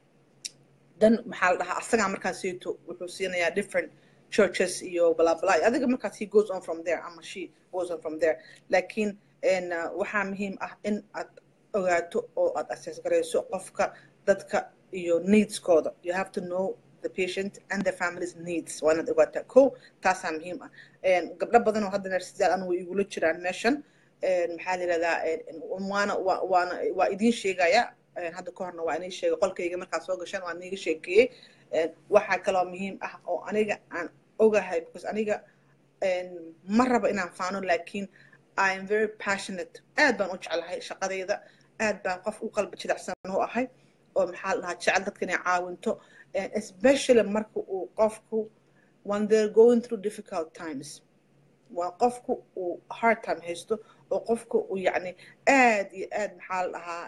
dan maxaa la dhahaa asagaa markaas siito wuxuu siinayaa different churches iyo bla bla adiga markaas he goes on from there ama she goes on from there laakiin waxaa muhiim ah in aad ogaato oo aad assess garayso qofka dadka iyo needskooda you have to know the patient and the family's needs waa inaad ogaataa ko taasaa muhiim ah gabdho badan oo hadda nersidaal anu way igula jiraan meeshan maxaa la yidhahdaa waana waana waa idiin sheegaya hadda ka horna waa inii sheegay qolkayga markaad soo gashaan waa iniiga sheekeeyey waxaa kaloo muhiim ah oo aniga aan ogahay because aniga ma rabo inaan faano laakiin i am very passionate aad baan u jeclahay shaqadayda aad baan qof u qalbi jilicsan u ahay oo maxaa la dhahaa jecel dadka inay caawinto especially marka uu qofku when they're going through difficult times waa qofku uu hard time haysto oo qofku uu yacni aad iyo aad maxaa la dhahaa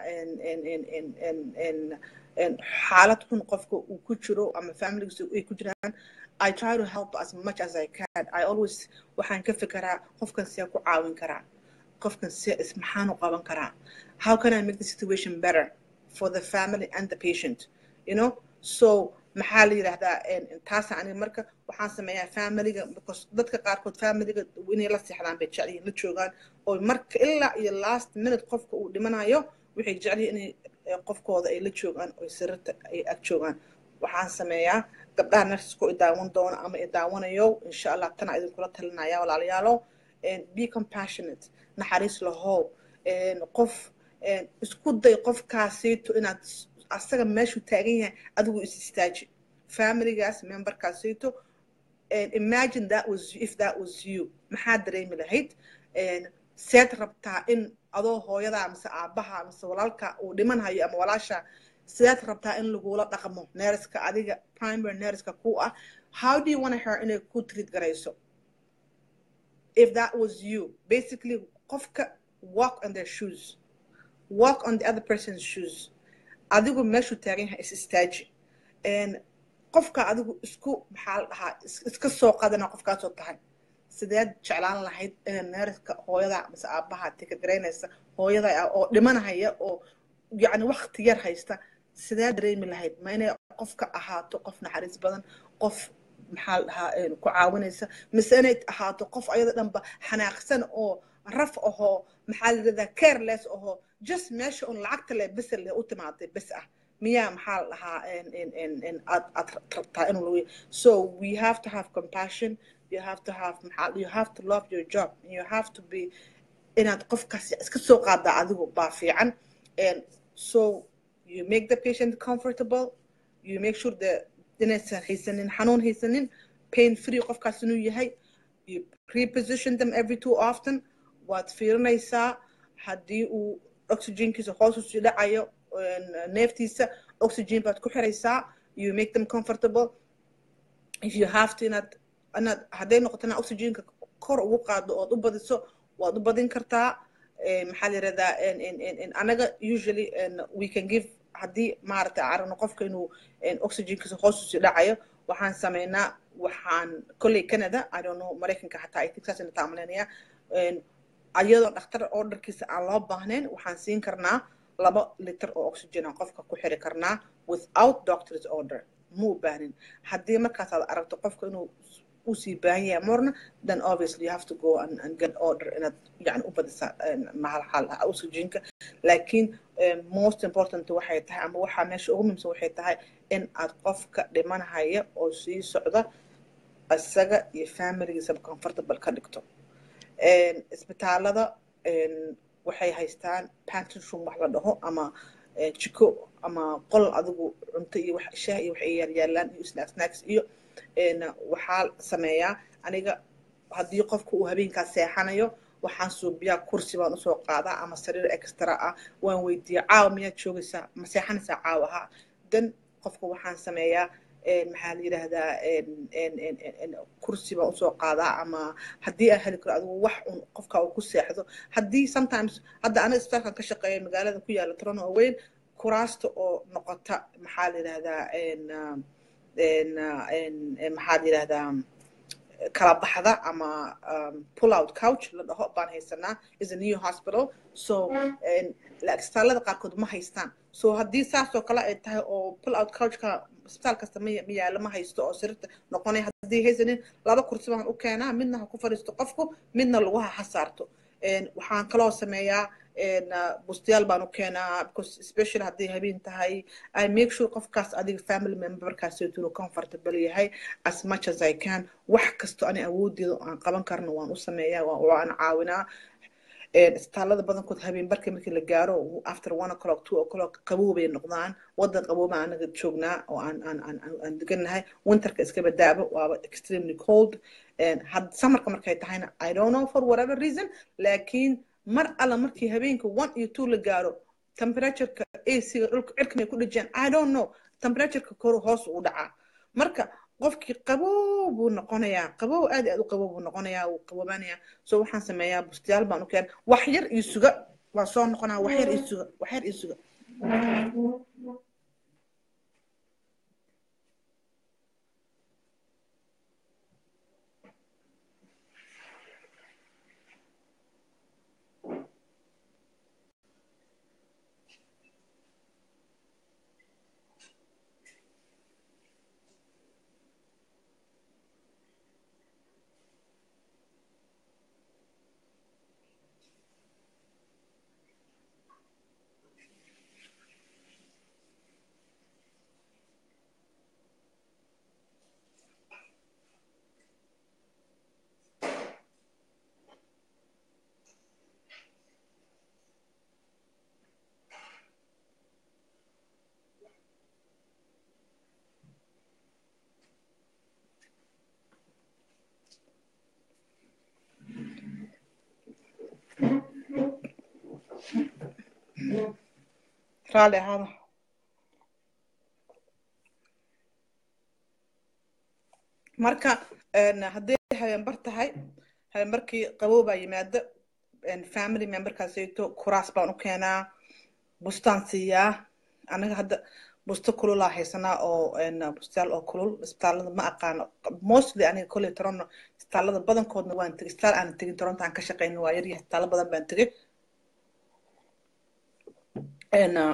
xaalad xun qofka uu ku jiro ama familigiisa ay ku jiraan I try to help as much as I can. I always waxaan ka fikiraa qofkan see ku caawin karaa qofkan see is maxaan u qaban karaa how can I make the situation better for the family and the patient you know so maxaa la yidhaahdaa taasa aniga marka waxaan sameeyaa familiga because dadka qaarkood familiga inay la seexdaan bay jecel yihiin la joogaan oo marka ilaa iyo last minute qofka uu dhimanayo waxay jecel yihiin inay qofkooda ay la joogaan oo sirrta ay ag joogaan waxaan sameeyaa gabdhaha narsisko i daawan doono ama i daawanayo insha allah tana idinkula talinaya walaalayaalo be compassionate naxariis lahow qof isku day qofkaasiito inaad asaga meeshuu taagan yahay adigu is istaaji familigaas memberkaasiito imagine that was if that was you maxaa dareemi lahayd seed rabtaa in adoo hooyadaa mise aabaha mise walaalka uu dhimanhayo ama walaasha sidaad rabtaa in lagula dhaqmo neerska adiga primary neerska ku ah how do you want her inay ku treat garayso if that was you basically qofka walk on their shoes walk on the other person's shoes adigu meeshuu taagan yahay is istaaji qofka adigu isku maxaa la dhahaa iska soo qadana qofkaasoo tahay sideed jeclaan lahayd inay neerska hooyada mise aabaha tikagaraynaysa hooyada oo dhimanahaya oo yacni wakti yar haysta sidee dareemi lahayd ma inay qofka ahaato qof naxariis badan qof maxaa la dhahaa ku caawinaysa mise inay ahaato qof ayada dhanba xanaaqsan oo raf ahoo maxaa la yidhahdaa careless ahoo just meesha un lacagta le bes le u timaaday bes ah miyaa maxaa la dhahaa aad aad rabtaa inuu lagu so we have to have compassion you have to have maxaa you have to love your job you have to be inaad qofkaas iska soo qaadaa adigu baa fiican so you make the patient comfortable you make sure that inaysan haysanin xanuun haysanin pain free qofkaas inuu yahay you reposition them every too often waad fiirinaysaa haddii uu oxygenkiisa hoos usii dhacayo neeftiisa oxygen baad ku xiraysaa you make them comfortable if you have to inaad inaad hadday noqotona oxygenka kor ugu qaado ood u badiso waad u badin kartaa maxaa la yirahdaa anaga usually we can give haddii maaragtay aragno qofka inuu oxygenkiisa hoos usii dhacayo waxaan sameynaa waxaan kolley canada i don't know maraykanka xataa ay texas ina taamaleynaya ayadoo dhakhtar orderkiisa aan loo baahnayn waxaan siin karnaa laba liter oo oxygen aan qofka ku xiri karnaa without doctor's order ma u baahnin haddii markaas aad aragto qofka inuu usii baahan yahay morna then obviously you have to go and, and get order inaad yani u badisa maxal oxygenka laakiin most important waxay tahay ama waxaa meesha ugu muhiimsan waxay tahay in aad qofka dhimanahaya oo sii socda isaga iyo familigiisaba comfortable ka dhigto isbitaalada waxay haystaan pantin room wax la dhaho ama jiko ama qol adigu cunto iyo wax shaah iyo waxay yaalyaalaan iyo snacks snacks iyo waxaa sameeyaa aniga haddii qofka uu habeenkaas seexanayo waxaan suubiyaa kursi baan usoo qaadaa ama sariir extra ah waan weydiiya caawa miyaad joogaysaa ma seexanaysaa caawa ha dan qofka waxaan sameeyaa maxaa la yidhaahdaa kursi baan usoo qaadaa ama haddii aan heli karo adigu wax un qofka uu ku seexdo haddii sometimes hadda aniga isbitaalkan ka shaqeeya magaalada ku yaala toronto oo weyn kuraasta oo noqota maxaa la yidhahdaa maxaa la yidhahdaa kala baxda ama pull out couch la dhaho baan haysanaa is a new hospital so isbitaallada qaarkood ma haystaan so haddii saasoo kale ay tahay oo pull out couchka isbitaal kasta ma yaalo ma haysto oo sariirta noqonay haddii haysanin laba kursi baan u keenaa midna ha ku fadhiisto qofku midna laguha ha saarto waxaan kaloo sameeyaa bustayaal baan u keenaa because especially haddii habeen tahay i make sure qofkaas adiga family memberkaas inuu comfortable yahay as much as i can wax kasto ani awoodeeda aan qaban karno waan u sameeyaa waan caawinaa isbitaalada badankood habeen barkii markii la gaaro after one o'clock two o'clock qabow bay noqdaan wadan qabooba anaga joognaa oo aan aan aan aan degannahay winterka iska badaaba waaba extremely cold samarka markay tahayna i don't know for whatever reason laakiin mar alla markii habeenka one iyo two la gaaro temperatureka ac dhulka cirkan ay ku dhejiyaan i don't know temperatureka kor hoos u dhacaa marka qofkii qabow buu noqonayaa qabow aad aad u qabow buu noqonayaa wuu qaboobaanayaa so waxaan sameeyaa bustiyaal baan u keen wax yar iyo suga waa soo noqonaa wax yar iyo suga wax yar iyo suga raalli ahaada marka hadday habeenbar tahay habeenbarkii qabow baa yimaada family memberkaasayto kuraas baan u keenaa bustaan siiyaa anaga hadda busto kululaa haysanaa oo bustayaal oo kulul isbitaalada ma aqaano mostly aniga kolley toronto isbitaalada badankoodna waan tegay isbitaal aan tegin toronto aan ka shaqeyno waa yaryahay isbitaalo badan baan tegay and uh,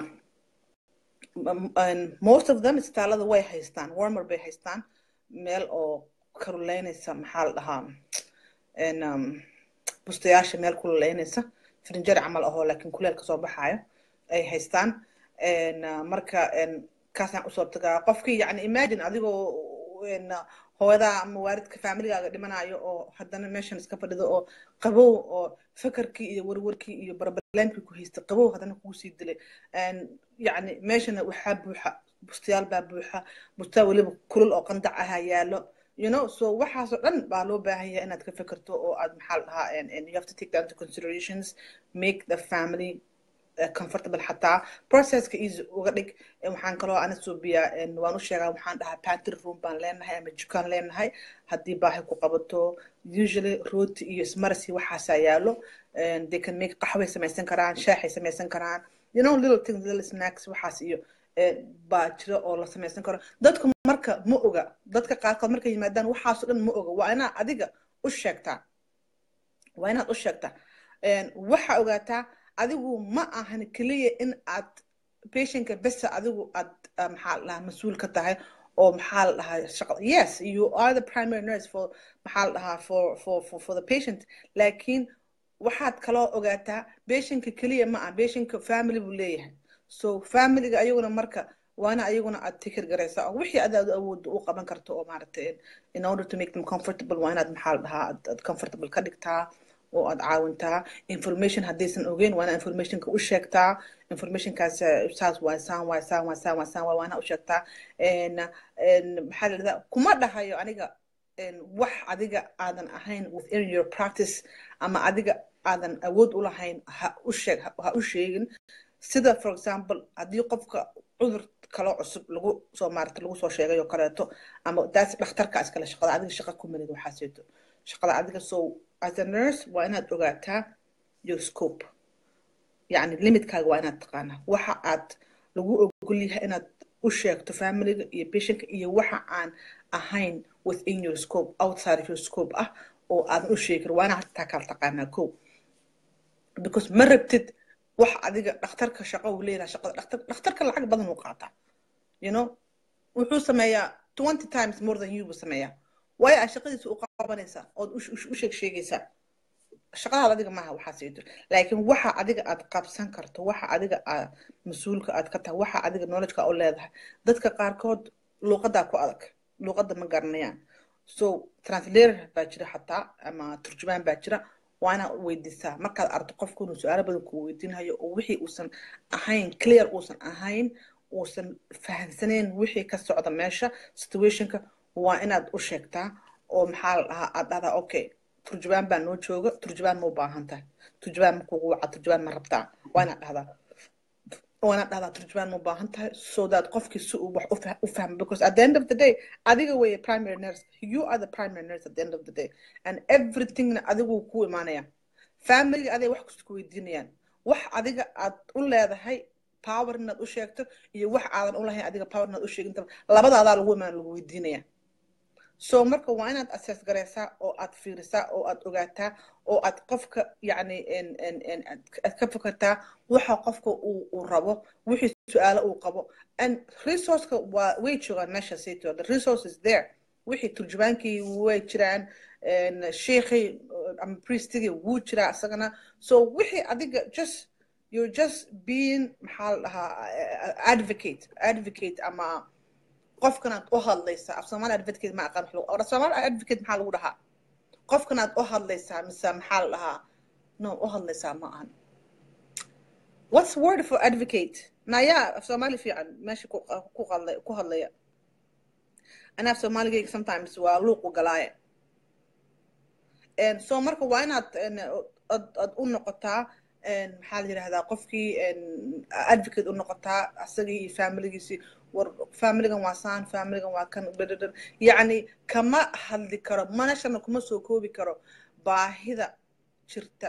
and most of them isbitaalada way haystaan warmer bay haystaan meel oo karuleynaysa maxaa la dhahaa n um, bustayaasha meel kululeynaysa frinjari camal ahoo laakiin kuleel kasoo baxaayo ay haystaan uh, marka kaasaan usoo tagaa qofkii yani imagine adigoo hooyadaa ama waalidka familigaaga dhimanayo oo haddana meeshan iska fadhido oo qabow oo fakarkii iyo warwarkii iyo barbalaankii ku haystay qabow haddana kugu sii dilay yani meeshana waxaa buuxa bustayaal baa buuxa bustayaal weliba kulul oo qandac ahaa yaallo you know so waxaasoo dhan baa loo baahan yahay inaad ka fekerto oo aad maxaa la dhahaa you have to take that into considerations make the family comfortable xataa processka easy uga dhig waxaan kaloo ana suubiyaa waan u sheegaa waxaan dhahaa pantry room baan leenahay ama jukaan leenahay haddii baahi ku qabato usually rooti iyo smarsi waxaasaa yaalo they can make qaxway samaysan karaan shaaxay samaysan karaan you know little things little snacks waxaas iyo baa jira oo la samaysan karo dadku marka ma oga dadka qaarkood markay yimaadaan waxaasoo dhan ma oga waa inaad adiga u sheegtaa waa inaad u sheegtaa waxaa ogaataa adigu ma ahan keliya in aad patientka besa adigu aad maxaa la dhahaa mas-uul ka tahay oo maxaa la dhahaa shaqo yes you are the primary nurse for maxaa la dhahaa for for for for the patient laakiin waxaad kaloo ogaataa patientka keliya ma ah patientka family buu leeyahay so familyga ayaguna marka waana ayaguna aad tikir garaysaa oo wixii adaad awoodda u qaban karto oo maaragtay in order to make them comfortable waa inaad maxaa la dhahaa aad comfortable ka dhigtaa oo aad caawintaa information haddaysan ogeyn waana informationka u sheegtaa informationkaas saas waa saan waa saan waa saan waa saan waa waana u sheegtaa maxaa la dhahdaa kuma dhahayo aniga wax adiga aadan ahayn within your practice ama adiga aadan awood u lahayn ha u sheeg ha u sheegin sida for example haddii qofka cudur kaloo cusub lagu soo maarata lagu soo sheegay oo kaleeto ama daas dhakhtarka iskale shaqada adiga shaqa ku melid waxaaseeto shaqada adiga so as a nurse waa inaad ogaataa your scope yani limitkaaga waa inaad taqaanaa waxa aad lagu ogol yahay inaad u sheegto familiga iyo patientka iyo waxa aan ahayn within your scope outside of your scope ah oo aadan u sheegi karin waa inaad hataa kala taqaanaa ko because ma rabtid wax adiga dhakhtarka shaqo uu leeyahay shaqada dhakhtar dhakhtarka lacag badan uu qaataa you know wuxuu sameeyaa twenty times more than you buu sameeyaa waayo aad shaqadiisa u qabanaysaa ood u sheeg sheegaysaa shaqadaada adiga maaha waxaas ii dir laakiin waxa adiga aad qabsan karto waxa adiga aad mas-uulka aad ka tahay waxa adiga knowledgeka u leedahay dadka qaarkood luuqadaa ku adag luuqadda ma garanayaan so translator baa jira xataa ama turjumaan baa jira waa inaad weydiisaa markaad aragto qofku inuu su-aalo badan ku weydiinayo oo wixii uusan ahayn clear uusan ahayn uusan fahamsanayn wixii ka socda meesha situationka waa inaad u sheegtaa oo maxaa la dhahaa aad dhahdaa okay turjubaan baa noo jooga turjubaan ma u baahan tahay turjubaan ma kugu waca turjubaan ma rabtaa waa inaad dhahdaa waa inaad dhahdaa turjubaan ma u baahan tahay so that qofkii si uu wax u fahmo because at the end of the day adiga weeye primary nurse you are the primary nurse at the end of the day and everythingna adigu ku imaanaya family aday wax kasta ku weydiinayaan wax adiga aad u leedahay power inaad u sheegto iyo wax aadan u lahayn adiga power inaad u sheegintaba labadaadaa lagu imaan lagu weydiinaya so marka waa inaad assess garaysaa oo aad fiirisaa oo aad ogaataa oo aad qofka yacni aad ka fikirtaa waxa qofka uu uu rabo wixii su-aalo uu qabo and resourceka waa way joogaan meesha sayto the resource is there wixii turjubaankii way jiraan sheekhii ama priestigii wuu jiraa isagana so wixii adiga just you're just being maxaa la dhahaa advocate advocate ama qofkanaad u hadlaysaa af soomaali advocate ma aqaan or soomaali advocate maxaa lagu dhahaa qofkanaad u hadlaysaa mise maxaa la dhahaa no u hadlaysaa ma ahan what's word for advocate naya af soomaali fiican meesha ku hadlay ku hadlaya ana af soomaaligayga sometimes waa luuqu galaaye so marka waa inaad ad u noqotaa maxaa la yidhahdaa qofkii advocate u noqotaa asagii iyo familigiisii war familigan waa saan familigan waa kan dhadhadhan yacni kama hadli karo manashana kuma soo koobi karo baahida jirta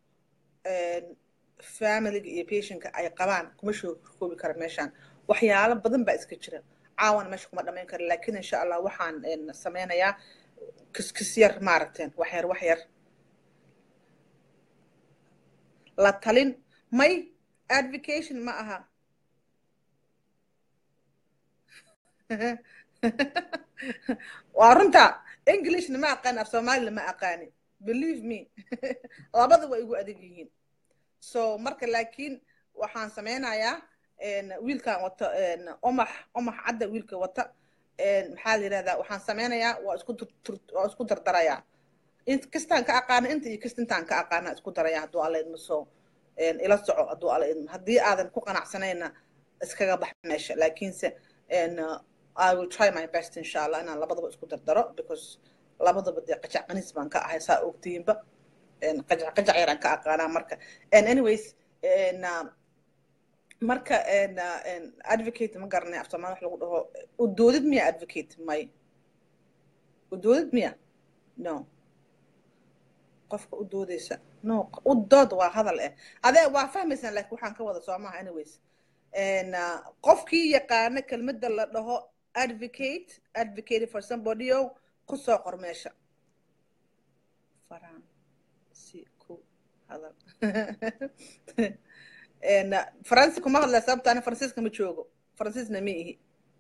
familiga iyo patientka ay qabaan kuma soo koobi karo meeshaan waxyaalo badan baa iska jira caawana meesha kuma dhamayn kara laakiin insha allah waxaan sameynayaa kiskis yar maaragteen wax yar wax yar la talin may advocation ma aha waa runta englishna ma aqaani af soomaalina ma aqaani believe me labada waa igu adag yihiin so marka laakiin waxaan sameynayaa wiilkan wata omax omax cadda wiilka wata maxaa la yidhahdaa waxaan sameynayaa waa isku waa isku dardarayaa kastaan ka aqaana inta iyo kasta intaan ka aqaana isku daraya hadduu alla idmo so ila soco hadduu alla idmo haddii aadan ku qanacsanayna iskaga bax meesha laakiinse I will try my best insha allah inaan labadaba isku dardaro because labadaba dee qajac qanis baan ka ahay saa ogtiinba qajac qajac yaraan ka aqaanaa marka anyways marka advocate ma garanay af soomaali wax lagu dhaho udoodid miya advocate may udoodid miya no qofka u doodaysa no u dood waa hadal eh adee waa fahmaysaan laakiin waxaan ka wada soomaha anyways qofkii yaqaana kelmadda la dhaho advocate advocate for somebody o ku soo qor meesha faransi ku hadal faransi kuma hadlaya sababta ana faransiiska ma joogo faransiisna ma ihi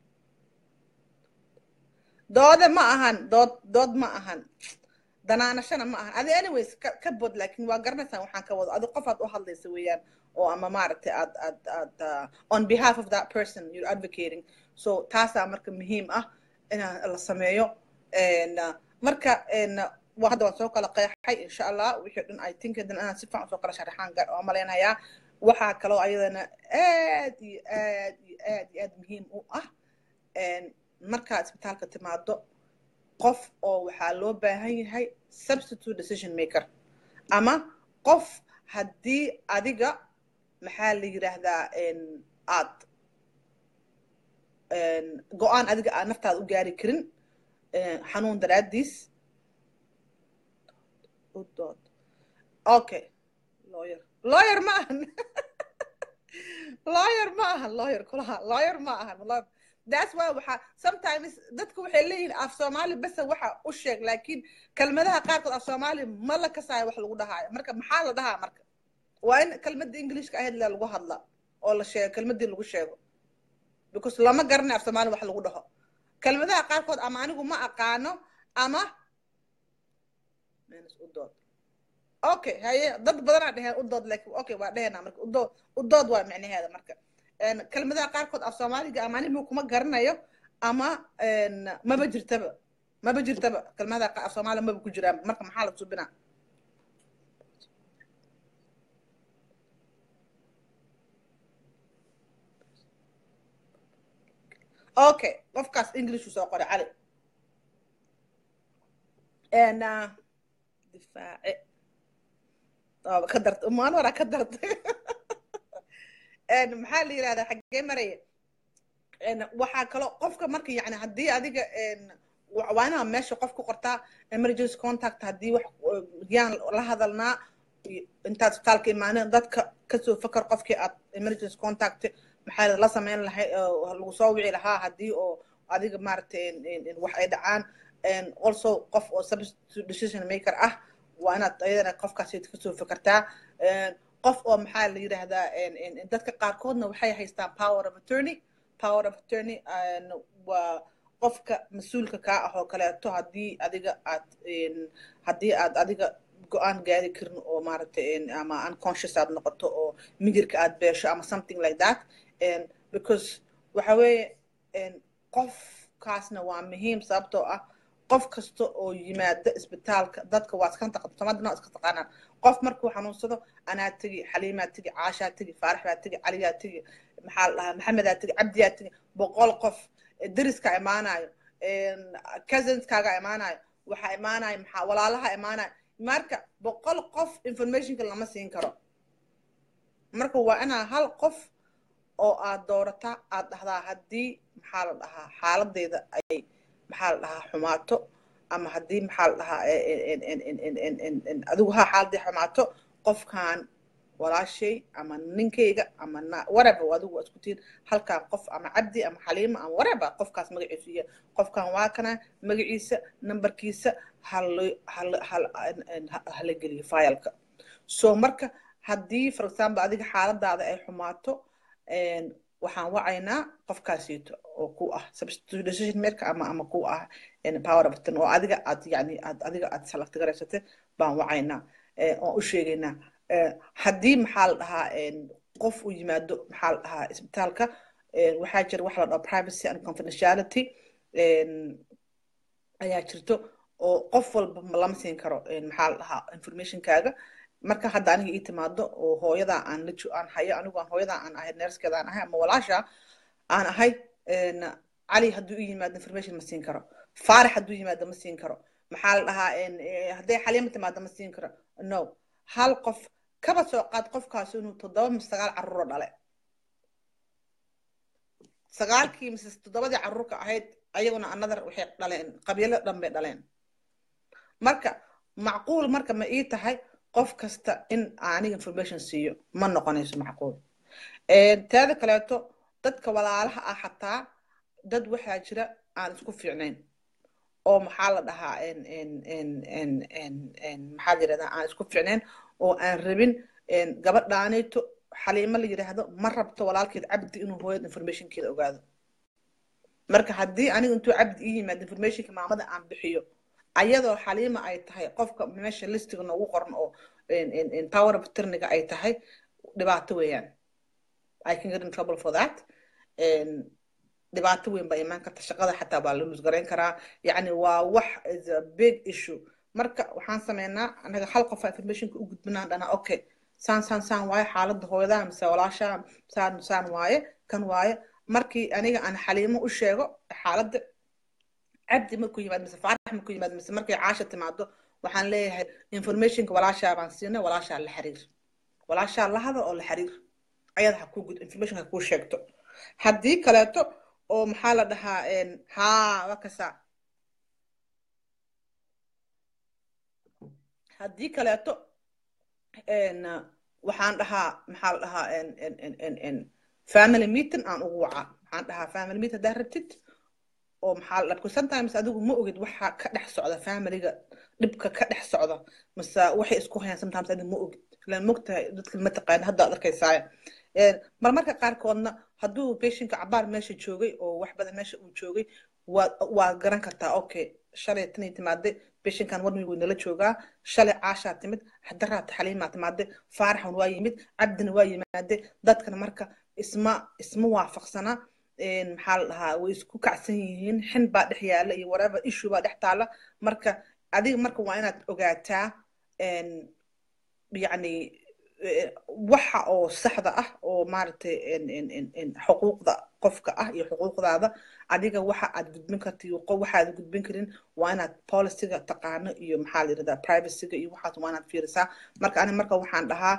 doode ma ahan dood dood ma ahan danaanashana ma ahan adi anyways ka bod laakiin waa garanaysaan waxaan ka wado adi qof aad u hadlaysa weeyaan oo ama maaragtay aad aad aad on behalf of that person you're advocating so taasaa marka muhiim ah inaan la sameeyo marka waa hadda waan soo kala qeexay insha allah wixii dhan i think dan inaan si fiican soo kala sharaxaan oo malaynayaa waxaa kaloo ayadana aad iyo aad iyo aad iyo aad muhiim u ah markaad isbitaalka timaado qof oo waxaa loo baahan yahay substitute decision maker ama qof haddii adiga maxaa la yidhaahdaa aad go-aan adiga aad naftaada u gaari karin xanuun daraaddiis udood okay lawyer lawyer ma ahan lawyer ma ahan lawyer kulaha lawyer ma ahan that's why waxa sometimes dadku waxay leeyihiin af soomaali basa waxa u sheeg laakiin kelmadaha qaarkood af soomaali ma la kasaayo wax lagu dhahaayo marka maxaa la dhahaa marka waa in kelmadda englishka ahayd la lagu hadla oo la sheego kelmaddii lagu sheego because lama garanay af soomaali wax lagu dhaho kelmadaha qaarkood ama anigu ma aqaano ama udood okay haye dad badanaa dheheen udood laakiin okay waa dhehenaa marka udood udood waa micnaheeda marka kelmadaha qaarkood af soomaaliga ama anigu kuma garanayo ama maba jirtaba maba jirtaba kelmadaha af soomaaliga maba ku jiraan marka maxaa la subinaa okay qofkaas english uu soo qoray cali n difaace waaba ka darta umaan waraa ka dartay maxaa la yidhahdaa xaggee maraya waxaa kaloo qofka marka yani haddii adiga waa inaa meesha qof ku qortaa emergency contact haddii wax yaan la hadalnaa intaad isbitaalka imaaneen dadka kasoo fakar qofkii aad emergency contact maxaa la sameyn lahay lagu soo wici lahaa haddii oo adiga maaragtay wax ay dhacaan also qof oo substitute decision maker ah waa inaad ayadana qofkaas kasoo fakartaa qof oo maxaa la yidhaahdaa dadka qaarkoodna waxay haystaan power of attorney power of attorney waa qofka mas-uulka kaa ah oo kaleeto haddii adiga aad haddii aad adiga go-aan gaari karin oo maaragtay ama unconscious aad noqoto oo migirka aad beesho ama something like that because waxa weeye qofkaasna waa muhiim sababtoo ah qof kasta oo yimaada isbitaalka dadka waa iska taqan somadina iska taqaanaan qof markuu xanuunsado anaa tegi xaliimaa tegi caashaa tegi faarax baa tegi caliyaa tegi maxaa la dhahaa maxamedaa tegi cabdiyaa tegi boqol qof deriska imaanayo cousinskaaga imaanayo waxaa imaanayo maxaa walaalaha imaanayo marka boqol qof informationka lama siin karo marka waa inaa hal qof oo aad doorataa aad dhahdaa haddii maxaa la dhahaa xaaladeyda ay maxaa la dhahaa xumaato ama haddii maxaa la dhahaa adigu ha xaaladii xumaato qofkan walaashay ama ninkayga ama whatever adigu waa isku tihin halkan qof ama cabdi ama xaliima ama whatever qofkaas magaciisu iya qofkan waa kana magaciisa numberkiisa hala geliyo fileka so marka haddii for example adiga xaaladaada ay xumaato waxaan wacaynaa qofkaasiito oo ku ah substitute decision maker ama ama ku ah power of attorney oo adiga aad yani aad adiga aad select garaysatay baan wacaynaa oon u sheegaynaa haddii maxaa la dhahaa qof uu yimaado maxaa la dhahaa isbitaalka waxaa jira waxa la dhaho privacy and confidentiality ayaa jirto oo qof walba lama siin karo maxaa la dhahaa informationkaaga marka hadda aniga ii timaado oo hooyadaa aan la aan hayo anigu aan hooyadaa aan ahay nerskeeda aan ahay ama walaasha aan ahay cali hadduu ii yimaado information ma siin karo faarax hadduu yimaado ma siin karo maxaa la dhahaa hadday xaliima timaado ma siin karo no hal qof kaba soo qaad qofkaas inuu toddoba mise sagaal carruuro dhale sagaalkii mise toddobadii carruurka ahayd ayaguna another waxay dhaleen qabiilo dhan bay dhaleen marka macquul marka ma ii tahay qof kasta in aniga information siiyo ma noqonayso macquul teeda kaleeto dadka walaalaha ah xataa dad waxaa jira aan isku fiicnayn oo maxaa la dhahaa maxaa la yidhahdaa aan isku fiicnayn oo aan rabin gabadhaanayto xaliimo la yidhaahdo ma rabto walaalkeed cabdi inuu hooyad informationkeeda ogaado marka haddii aniga intuu cabdi ii yimaado informationka maamada aan bixiyo ayadoo xaliima ay tahay qofka meesha listiga noogu qoran oo power of attorneyga ay tahay dhibaato weeyaan i can get in trouble for that dhibaato weyn baa imaan karta shaqada xataa baa la luusgarayn karaa yacni waa wax is a big issue marka waxaan sameynaa anaga hal qofa informationka u gudbinaan dhana okay saan saan saan waaye xaaladda hooyadaa mise walaashaa saan saan waaye kan waaye markii aniga aan xaliimo u sheego xaaladda cabdi markuu yimaado mise faarax markuu yimaado mise markay caasha timaado waxaan leeyahay informationka walaashaa baan siinay walaashaa la xiriir walaashaa la hada oo la xiriir ayada ha kuu gud information ha kuu sheegto haddii kaleeto oo maxaa la dhahaa haa waa kasaa haddii kaleeto waxaan dhahaa maxaa la dhahaa family meeting aan ugu wacaa waxaan dhahaa family meeting haddaa rabtid oo maxaa la dhabka sometimes adigu ma ogid waxa ka dhex socda familiga dhibka ka dhex socda mase waxay isku hayaan sometimes adigu ma ogid ilaan mogtahay dadka ma taqaana hadda ad arkaysaaya marmarka qaarkoodna hadduu patientka cabaar meesha joogay oo wax badan meesha uu joogay waa waa garan kartaa okay shalay tanay timaaday patientkan wadnigu nala joogaa shalay caashaa timid hadaraata xaliimaa timaaday faaraxan waa yimid cabdina waa yimaade dadkana marka isma isma waafaqsana maxaa la dhahaa way isku kacsan yihiin xin baa dhex yaala iyo whatever issue baa dhex taala marka adiga marka waa inaad ogaataa yacni waxa oo saxda ah oo maaragtay xuquuqda qofka ah iyo xuquuqdaada adiga waxa aad gudbin karta iyo waxa aad gudbin karin waa inaad policyga taqaano iyo maxaa la yirahdaa privacyga iyo waxaas waa inaad fiirisaa marka ani marka waxaan dhahaa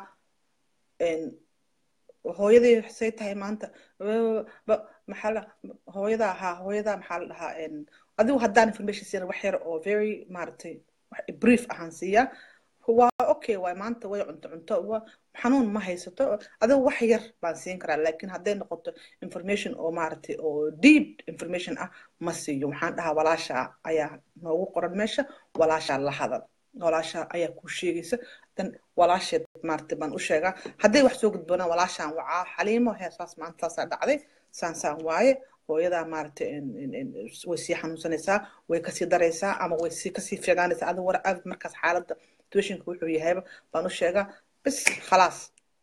hooyadii say tahay maanta maxaa la hooyada ahaa hooyada maxaa la dhahaa adigu haddaan information siina wax yar oo very maaragtay brief ahaan siiya waa okay waay maanta way cunto cunto xanuun ma haysato adigu wax yar baan siin karaa laakiin hadday noqoto information oo maaragtay oo deep information ah ma siiyo waxaan dhahaa walaasha ayaa noogu qoran meesha walaashaa la hadal walaasha ayaa kuu sheegaysa dan walaasheed maaragtay baan u sheegaa hadday wax soo gudboonaan walaashaan wacaa xaliimo heesaas maanta saasaa dhacday saansaan waaye hooyadaa maaragtay way sii xanuunsanaysaa way kasii daraysaa ama way sii kasii fiigaanaysaa adigu war aad markaas xaaladda situationka wuxuu yahayba baan u sheegaa bas khalaas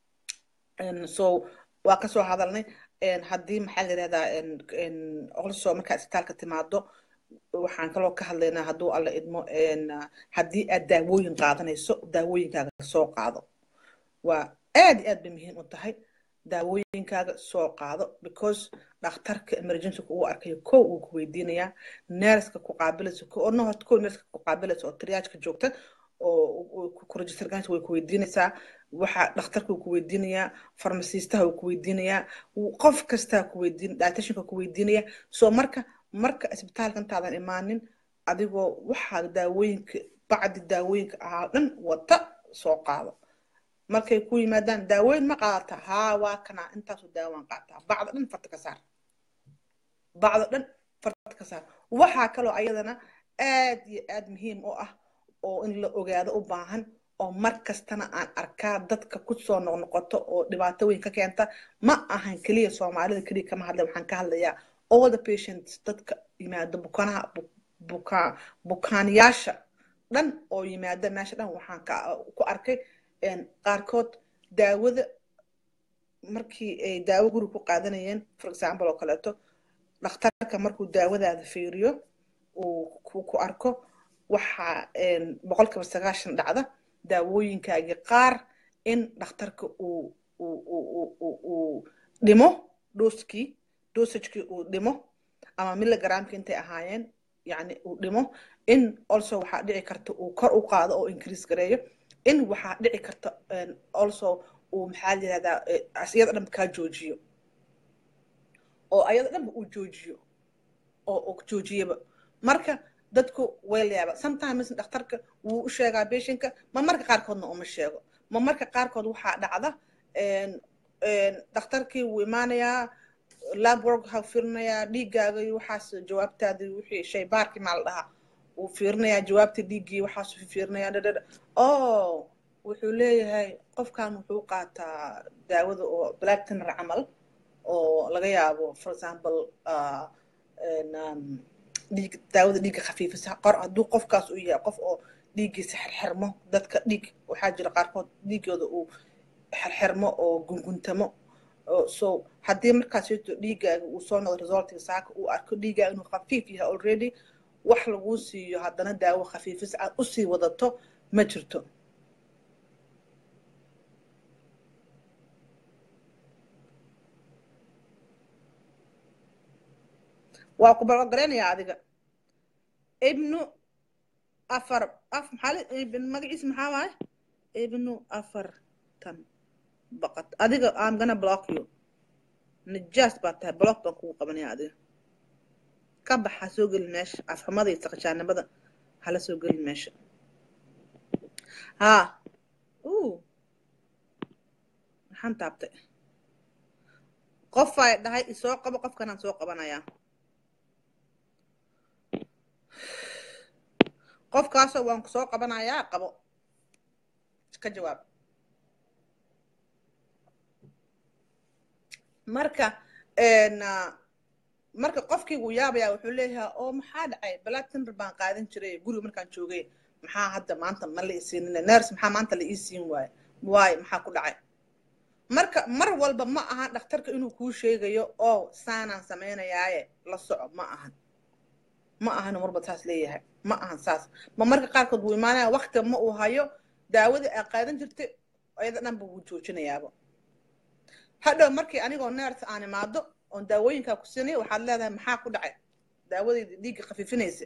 so waa kasoo hadalnay haddii maxaa la yirahdaa also markaa isbitaalka timaado waxaan kaloo ka hadlaynaa hadduu alla idmo haddii aad daawooyin qaadanayso daawooyinkaaga soo qaado waa aad iyo aad bay muhiim u tahay daawooyinkaaga soo qaado because dhakhtarka emergencyka uu arkayo kow uu ku weydiinayaa neerska ku qaabilaysa oo no horta kow neerska ku qaabilaysa oo triyaajka joogta oo ku register garanaysa way ku weydiinaysaa waxa dhakhtarka uu ku weydiinayaa farmasiistaha uu ku weydiinayaa qof kastaa ku weydiin dietitianka ku weydiinaya so marka marka isbitaalka intaadan imaanin adigoo waxaa daawooyinka bacdi daawooyinka ahaa dhan wata soo qaado markay ku yimaadaan daawooyin ma qaadata haa waa kana intaasu daawaan qaataa bacda dhan farta ka saar bacda dhan farta ka saar waxaa kaloo ayadana aad iyo aad muhiim u ah oo in la ogaado u baahan oo mar kastana aan arkaa dadka kusoo noqnoqoto oo dhibaato weyn ka keenta ma ahan keliya soomaalida keliya kama hadlay waxaan ka hadlayaa all the patients dadka yimaado bukanaha bukaan bukaanyaasha dhan oo yimaada meesha dhan waxaan ku arkay qaarkood daawada markii ay daawo guri ku qaadanayeen for example oo kaleeto dhakhtarka markuu daawadaada fiiriyo uu ku arko waxaa boqolkiiba sagaashan dhacda daawooyinkaagii qaar in dhakhtarka uu uu dhimo dooskii dosagekii uu dhimo ama milligramki intay ahaayeen yani uu dhimo in also waxaa dhici karta uu kor u qaado oo increase gareeyo in waxaa dhici karta also uu maxaa la yirahdaa iyada dhanba kaa joojiyo oo ayada dhanba uu joojiyo oo joojiyaba marka dadku way layaaba sometimes dhakhtarka wuu u sheegaa beshinka ma marka qaarkoodna uma sheego ma marka qaarkood waxaa dhacda dhakhtarkii wuu imaanayaa lab work waxaa fiirinayaa dhiiggaaga iyo waxaas jawaabtaadii wixii shay baarkii maa la dhahaa wuu fiirinayaa jawaabta dhiiggii waxaas fiirinayaa dhadhadha oh wuxuu leeyahay qofkan wuxuu qaataa daawada oo black tinner camal oo laga yaabo for example dhiig daawada dhiigga khafiifisa qor hadduu qofkaas uu yahay qof oo dhiiggiisa xirxirmo dadka dhiig waxaa jira qaarkood dhiiggooda uu xirxirmo oo gunguntamo so haddii markaas jirto dhiiggaaga uu soo noqdo resultiga saaka uu arko dhiiggaaga inuu khafiif yahay already wax laguu siiyo haddana daawo khafiifis aad usii wadato ma jirto waa ku balogaraynaya adiga ibnu afar af maxaa magaciisa maxaa waaye ibnu afartan baqad adiga am gana block you najaas baa tahay block baan kugu qabanaya adiga ka bax ha soo gelin meesha afxumada iyo saqashaanimada hala soo gelin meesha haa u maxaan taabtay qof ay dhahay isoo qabo qofkanaan soo qabanayaa qofkaasoo waan ku soo qabanayaa qabo ka jawaab marka marka qofkii wuu yaabayaa wuxuu leeyahay oo maxaa dhacay black tinder baan qaadan jiray guriga markaan joogay maxaa hadda maanta ma la isiinin ners maxaa maanta la ii siin waaye waaye maxaa ku dhacay marka mar walba ma ahan dhakhtarka inuu kuu sheegayo oo saanaan samaynayaaye la soco ma ahan ma ahan marba saas leeyahay ma ahan saas ma marka qaarkood wuu imaanaya waktiga ma uu hayo daawadii aa qaadan jirtay ayada dhanba wuu joojinayaaba hadhow markii anigoo neerta aan imaado oon daawooyinkaa ku siinay waxaad leedahay maxaa ku dhacay daawadayda dhiigga khafiifinaysa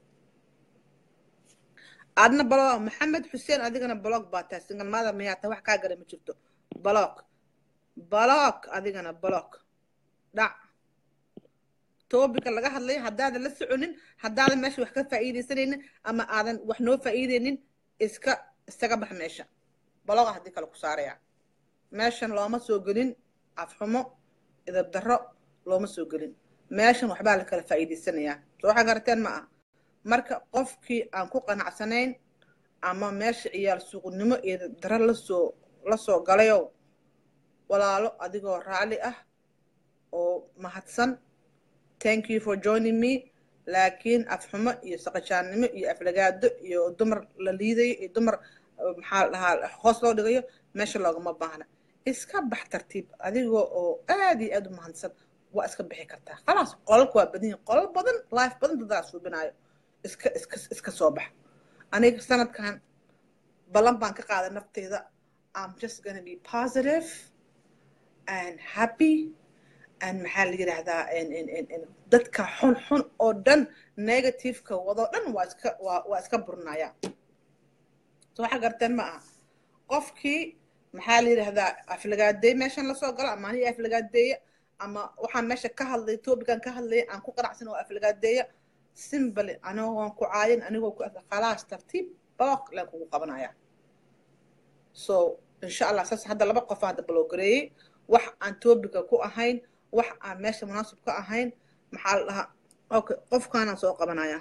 adna balog maxamed xuseen adigana balog baa tahay single mother miyaa tahay wax kaa gala ma jirto balog balog adigana balog dhac toobika laga hadlayo haddaadan la soconin haddaadan meesha wax ka faa'iidaysanaynin ama aadan wax noo faa'iidaynin iska iskaga bax meesha baloga haddii kale ku saaraya meeshan looma soo gelin afxumo idab darro looma soo gelin meeshan waxbaa la kala faa'iidaysanayaa soo waxa garateen ma ah marka qofkii aan ku qanacsanayn ama meesha ciyaal suuqnimo iyo daro lasoo la soo galayow walaalo adigoo raalli ah oo mahadsan thank you for joining me laakiin afxumo iyo saqajaannimo iyo aflagaado iyo dumar la liidayo iyo dumar maxaa dhahaa hoos loo dhigayo meesha loogama baahna iska bax tartiib adigoo oo aad iyo aad u mahadsan waa iska bixi kartaa khalaas qolalka waa badan yihin qolal badan life badan dadaa suubinaayo iska iska iska soo bax aniga sanadkan ballan baan ka qaaday nafteyda i'm just gonna be positive and happy and maxaa la yidhaahdaa dadka xun xun oo dhan negativeka wadoo dhan waa iska waa waa iska burinaya so waxa garteen ma aha qofkii maxaa la yidhaahdaa aflagaadeey meeshan lasoo galo ama aniga aflagaadeeya ama waxaan meesha ka hadlay topican ka hadlaya aan ku qanacsan oo aflagaadeeya simbly anigoon ku caayin anigoo ku khalaas tartiib booq leen kugu qabanaya so insha allah saas hadda laba qof hadda baloogareeyey wax aan topica ku ahayn wax aan meesha munaasib ka ahayn maxaa la dhahaa okay qofkaanaan soo qabanaya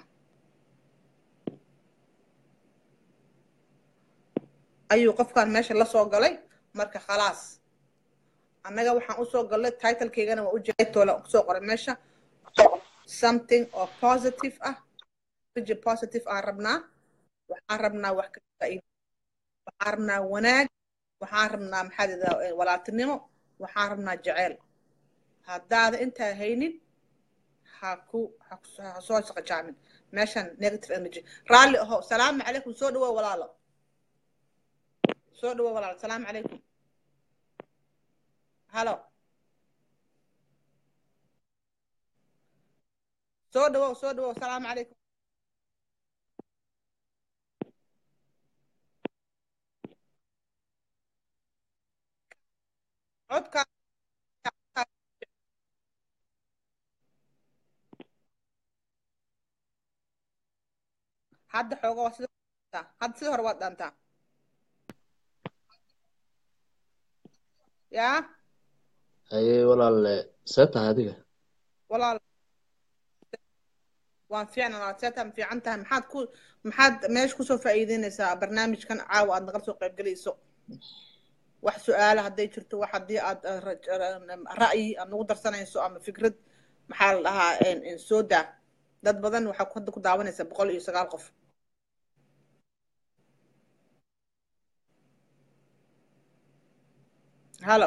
ayuu qofkaan meesha la soo galay marka khalaas annaga waxaan usoo galnay titlekeygana waa ujeedtoola kusoo qoray meesha something oo positive ah riji positive aan rabnaa waxaan rabnaa wax ka faa'iida waxaan rabnaa wanaag waxaan rabnaa maxaa lidaa walaaltinimo waxaan rabnaa jeceyl haddaada intaa haynin ha ku ha soo shaqajaamin meeshan negative energy raalli aho salaamu calaykum soo dhawow walaalo soo dhawow walaalo salaamu calaykum halo soo dhawow soo dhawow salaamu calaykum codka hadda xooga waa sida hadda sida hore waad dhaantaa yaa haye walaalle see tahay adiga walaal waan fiicna walaal see tahay ma fiican tahay maxaad ku maxaad meesha kusoo faa'iideynaysaa barnaamijkan caawa aad nagala soo qayb gelayso wax su-aala hadday jirto wax haddii aad ra'yi aad nagu darsanayso ama fikrad maxaa la dhahaa soo daa dad badan waxaa hadda ku daawanaysa boqol iyo sagaal qof halo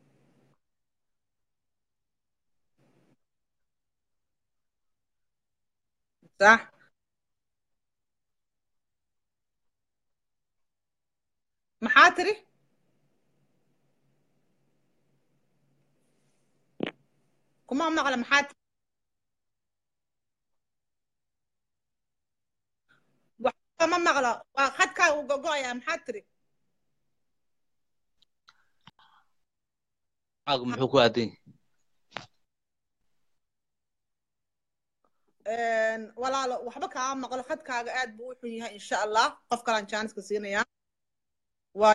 صح maxaa tiri kuma maqla maxaa tiri waxba ma maqla waa khadkaa uu gogo'ayaa maxaa tiri caagu muxuu ku aadan walaalo waxba kaa maqlo khadkaaga aad buu u xun yahay insha allah qof kalaan jaaniska siinayaa waa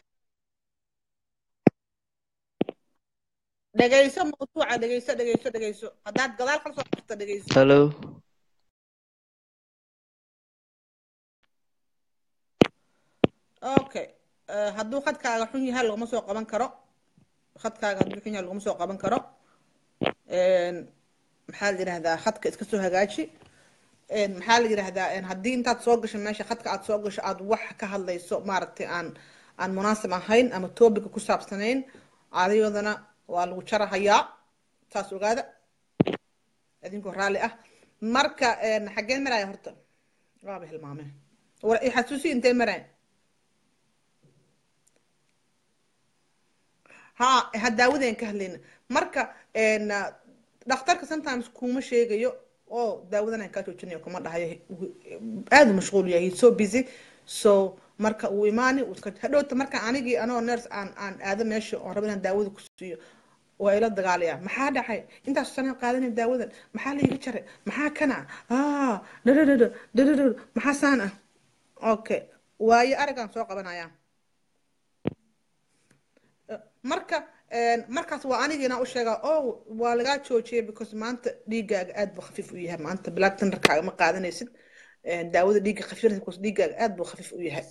dhegayso mawduuca dhegayso dhegayso dhegayso haddaad gadaal kala soo qorto dhegayso hello okay hadduu khadkaaga xun yahay laguma soo qaban karo khadkaaga hadduu xun yahay laguma soo qaban karo maxaa la yidhahdaa khadka iska soo hagaaji maxaa la yidhahdaa haddii intaad soo gasho meesha khadka aad soo gasho aad wax ka hadlayso maaragtay aan aan munaasib ahayn ama topica ku saabsanayn adiyadana waa lagu jarahayaa saas ogaada idinkoo raalli ah marka xaggeen maraya horta waaba hilmaameen xasuusi intee maraya ha ha daawadeen ka hadlayna marka een, ah, dhakhtarka sometimes kuma sheegayo oo daawadan aan kaa joojinayo kuma dhahayo aada u mashquul yahay he's so busy so marka uu imaani uu iska hadhowta marka anigii anoo nurse aan aan aado meesha oon rabo inaan daawada ku siiyo waa ila dagaalaya maxaa dhacay intaas sana qaadanay daawadan maxaa la iga jaray maxaa kana ah dhadhadhadha dhadhadhadha maxaa saan ah okay waayo arigaan soo qabanaya marka een, markaas waa anigiina u sheegaa oh waa lagaa joojiyay because maanta dhiigaaga aad buu khafiif u yahay maanta black tenderkaaga ma qaadanaysid een, daawada dhiigga khafiifnaysa because dhiigaaga aad buu khafiif u yahay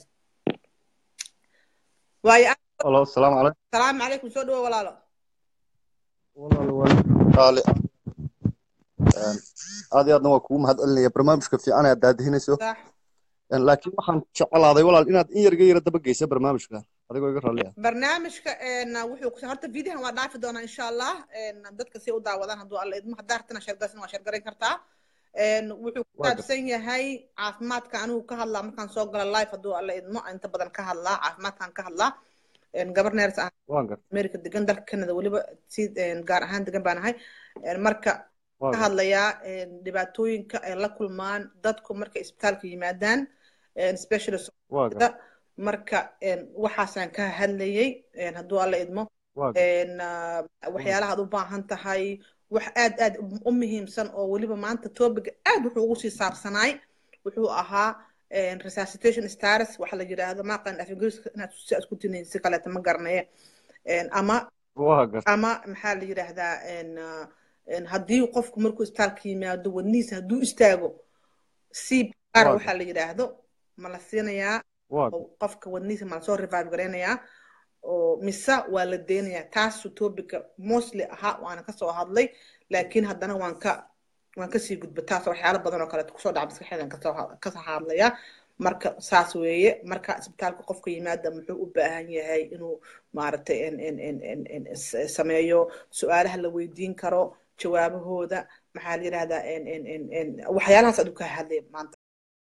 waayo Hello, asalaamu calaykum. salaamu calaykum soo dhawo walaalo Walaal waa qaali. Een, aad iyo aadna waa kugu mahadcelinaya barnaamijka fiican ee aad daadihinayso sax Een, laakiin waxaan jeclaaday walaal inaad in yarga yara daba geysa barnaamijka adigoo iga raalli ah barnaamijka een, wuxuu ku horta videohan waa dhaafi doonaa insha allah een, dadka si u daawadaan hadduu alla idmo haddaa rabtana sheergasin waa sheergaran kartaa een, wuxuu ku Waa gar- saabsan yahay caafimaadka anigu ka hadlaa markaan soo gala live hadduu alla idmo inta badan ka hadlaa caafimaadkaan ka hadlaa een, gabar neers ah waan gar america degan dalka canada weliba si een, gaar ahaan degan baan ahay Een, marka waa ka gar hadlayaa een, dhibaatooyinka ay la kulmaan dadku markay isbitaalka yimaadaan een, specialist waa gar da marka een, waxaasaan ka hadlayay een, hadduu alla idmo waa gar een, ah, waxyaalaha aad u baahan tahay wax aad aad u muhiimsan oo weliba maanta topiga aad wuxuu ugu sii saabsanaay wuxuu ahaa een, resuscitation status waxa la yidhaahdo maaqan af ingiriiska inaad si aad ku tinayn si kaleeta ma garanaye Een, ama waa gar ama maxaa la yidhaahdaa een, ah, een, haddii qofku markuu isbitaalka yimaado wadnihiisa hadduu istaago cpr Waa waxaa la yidhaahdo ma la siinayaa waa gar oo qofka wadnihiisa ma lasoo revive gareynayaa oo mise waa la deynayaa taasu topica mostly ahaa waana kasoo hadlay laakiin haddana waan ka waan kasii gudba taas waxyaalo badan oo kaleeto kusoo dhaca maskaxeedan kasoo ha- kasoo hadlaya marka saas weeye marka isbitaalka qofka yimaada muxuu u baahan yahay inuu maaragtay in in in in in s- sameeyo su-aalaha la weydiin karo jawaabahooda maxaa la yidhahdaa in in in in waxyaalahaas adu ka hadlay maanta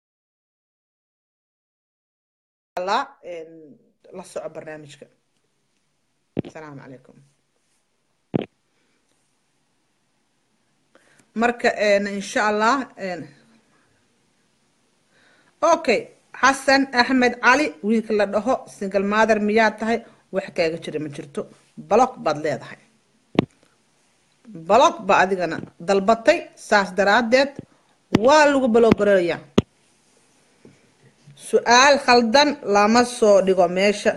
la in la soco barnaamijka asalaamu calaykum marka een, insha allah een, okay xasan axmed cali wiilka la dhaho single mother miyaa tahay wax kaaga jira ma jirto block baad leedahay block ba adigana dalbatay saas daraadeed waa lagu balogarayaa su-aal khaldan lama soo dhigo meesha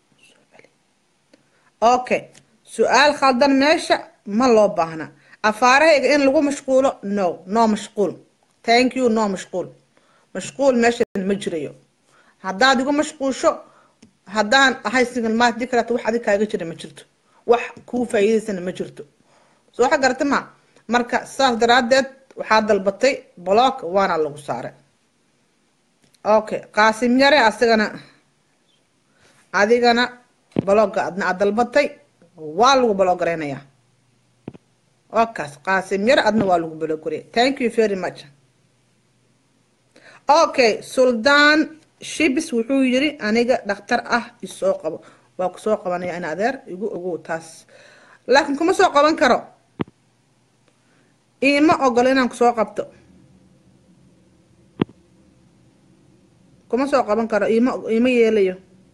okay su-aal khaldan meesha ma loo baahna afaarahayga in lagu mashquulo no no mashquul thank you no mashquul mashquul meeshan ma jirayo haddaad igu mashquusho haddaan ahay single mat dii kaleeto wax adig kaaga jira ma jirto wax kuu faa'iidaysana ma jirto soo waxa garata ma marka saas daraadeed waxaa dalbatay block waana lagu saaray okay qaasim yare asagana adigana blogga adna aad dalbatay waa lagu bloggareynayaa wakaas qaasim yare adna waa lagu bloggarey thank you very much okay suldaan shibis wuxuu yiri aniga dhakhtar ah isoo qabo waa ku soo qabanaya in adeer igu ogow taas laakiin kuma soo qaban karo iima ogolo inaan kusoo qabto kuma soo qaban karo iima iima yeelayo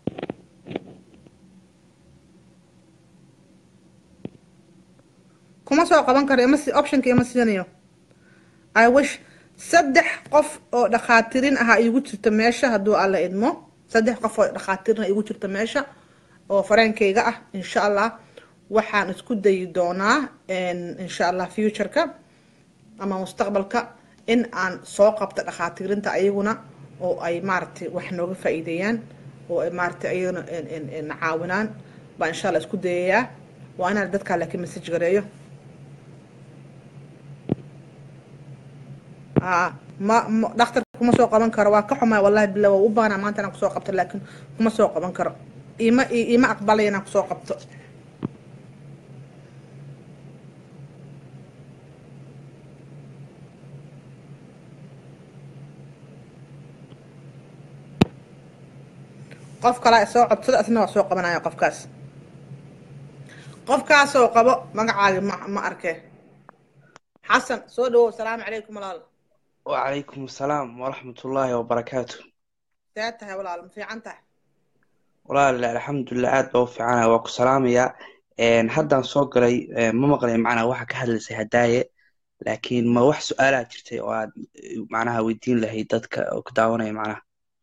kuma soo qaban karo ima si optionka ima siinayo i wish saddex qof oo dhakhaatirin ah igu jirto meesha hadduu alla idmo saddex qof oo dhakhaatirin igu jirto meesha oo fareenkayga ah insha allah waxaan isku dayi doonaa insha allah futureka ama mustaqbalka in aan soo qabto dhakhaatiirinta ayaguna oo ay maaragtay wax nooga faa'iideeyaan oo ay maaragtay ayaguna na caawinaan baa insha allah isku dayayaa waa inaan dadkaa laakiin message gareeyo ma dhakhtarka kuma soo qaban karo waa ka xumaa wallahi billah waa u baanaa maanta inaan kusoo qabto laakiin kuma soo qaban karo ima ima aqbalaya inaan kusoo qabto qof kale soo codsada asna waa soo qabanaya qofkaas qofkaasoo qabo magacaaga ma ma arke xasan soo dhawow asalaamu calaykum walaal وعليكم السلام ورحمة الله وبركاته see tahay walaal ma fiican tahay walaal alxamdulilah aad baa u fiicana waa ku salaamaya Een, haddaan soo galay een, ma maqlay macnaha waxa ka hadlaysay hadaaye laakiin ma wax su-aalaa jirtay oo aad eh, macnaha weydiin lahayd dadka oo ku daawanaya macnaha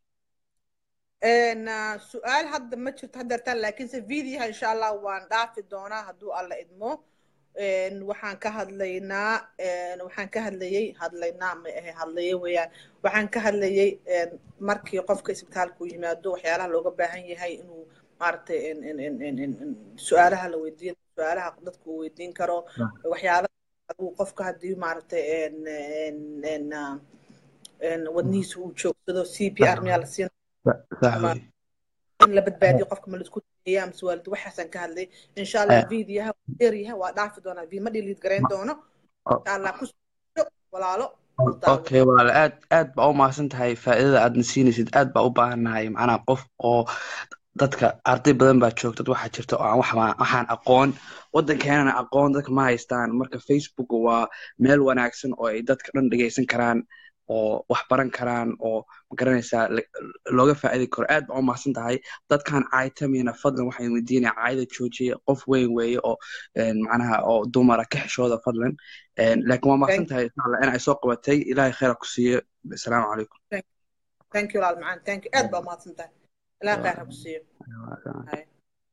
Een, ah, su-aal hadda ma jirto haddeertaan laakiinse videoha insha allah waan dhaafi doonaa hadduu alla idmo Een, waxaan ka hadlaynaa een, waxaan ka hadlayay hadlaynaa ma ahe hadlaye weeyaan waxaan ka hadlayay een, markii qofka isbitaalku yimaado waxyaalaha looga baahan yahay inuu maaragtay een, een, een, een, een, een, su-aalaha la weydiin su-aalaha dadku uu weydiin karo waxyaalaha adigu qofka haddii maaragtay een, een, een, ah, een, wadnihiisa uu joogsado c p r miyaa la siin sax ama wey in la badbaadiyo qofka ma laisku dayeeya amase waalid waxaasaan ka hadlay insha allah videoha dheeryaha waa dhaafi doonaa vi ma dhiliid garayn doono insha allah ku soo walaalo u daawo okay walaal aad aad baa u mahadsan tahay faa'iidada aadna siinaysid aad baa u baahannahay macnaha qof oo dadka arday badan baa joogta dad waxaa jirta oo aan wax waxaan aqoon waddankeenana aqoon dadka ma haystaan marka facebook waa meel wanaagsan oo ay dadka dhan dhegeysan karaan oo wax baran karaan oo magaranaysaa la- looga faa'iidi karo aad baa u mahadsan tahay dadkan caytamina fadlan waxaan weydiinaya caayada joojiya qof weyn weeye oo een, macnaha oo dumara ka xishooda fadlan Een, laakiin waa mahadsan tahay insha allah in ay soo qabatay ilaahay khayra ku siiyo asalaamu calaykum thank you walaal macaan thank you aad baa umahadsan tahay ilaa khayr ha ku siiyo Hay.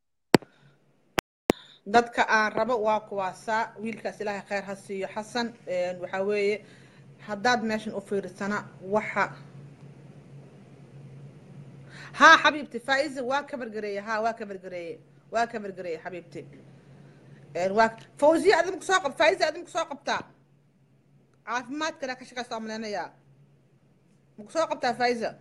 dadka aan rabo waa kuwaasaa wiilkaas ilaahay khayr ha siiyo xasan Een, waxaa weeye haddaad meeshan u fiirsana waxa ها حبيبتي فايزة واكبر قرية ها واكبر قرية واكبر قرية حبيبتي يعني واك فوزية أدمك ساقب فايزة أدمك ساقب تا عارف ما تكنا كشكا صامل أنا يا مكساقب تا فايزة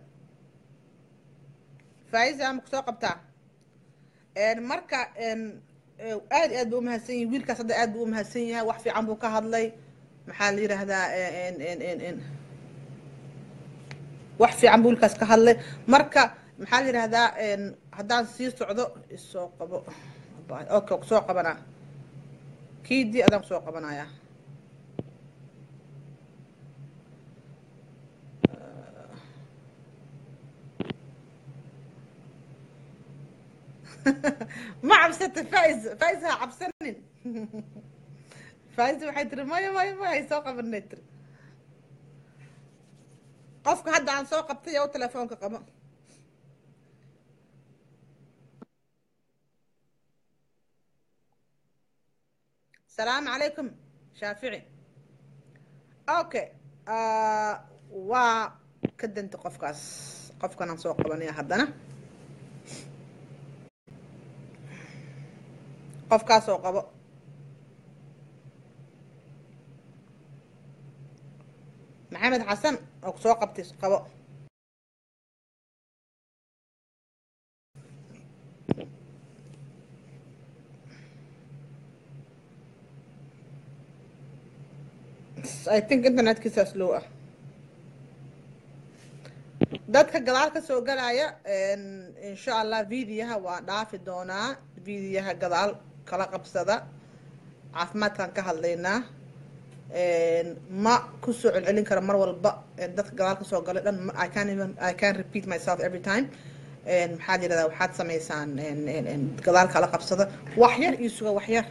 فايزة مكساقب تا يعني مركا إن aad aad buu umahadsan yihin wiilkaas hadda aad buu umahadsan yahay wax fiican buu ka hadlay maxaa la yidhaahdaa n n n n wax fiican buu wiilkaas ka hadlay marka maxaa la yidhaahdaa haddaan sii socdo isoo qabo okay kusoo qabanaa kiidii adaan kusoo qabanayaa ما cabsata faiz faiz ha cabsanin faiz waxay tiri maya maya maya hay soo qabanay tiri qofka hadda aan soo qabtay oo telefoonka qabo salaamu calaykum shaafici okay waa ka danta qofkaas qofkan aan soo qabanaya haddana qofkaasoo qabo maxamed xasan oo ku soo qabtay qabo i think internetkiisa slow ah dadka gadaal ka soo galaya insha allah videoha waa dhaafi doonaa videoha gadaal kala qabsada caafimaadkaan ka hadlaynaa ma kusoo celcelin karo mar walba dadka gadaal kasoo galay dhan i can even i can repeat myself every time maxaad yidhahdaa waxaad samaysaan gadaal kala qabsada wax yar iyo suga wax yar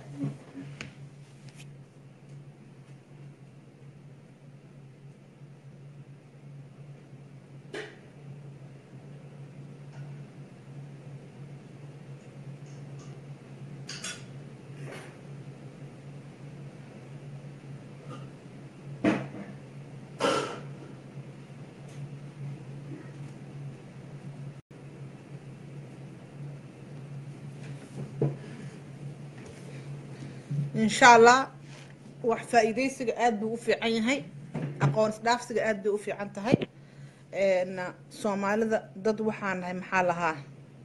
insha allah wax faa'iidaysiga aad buu u fiican yahay aqoon isdhaafsiga aad bay u fiican tahay soomaalida dad waxaan nahay maxaa lahaa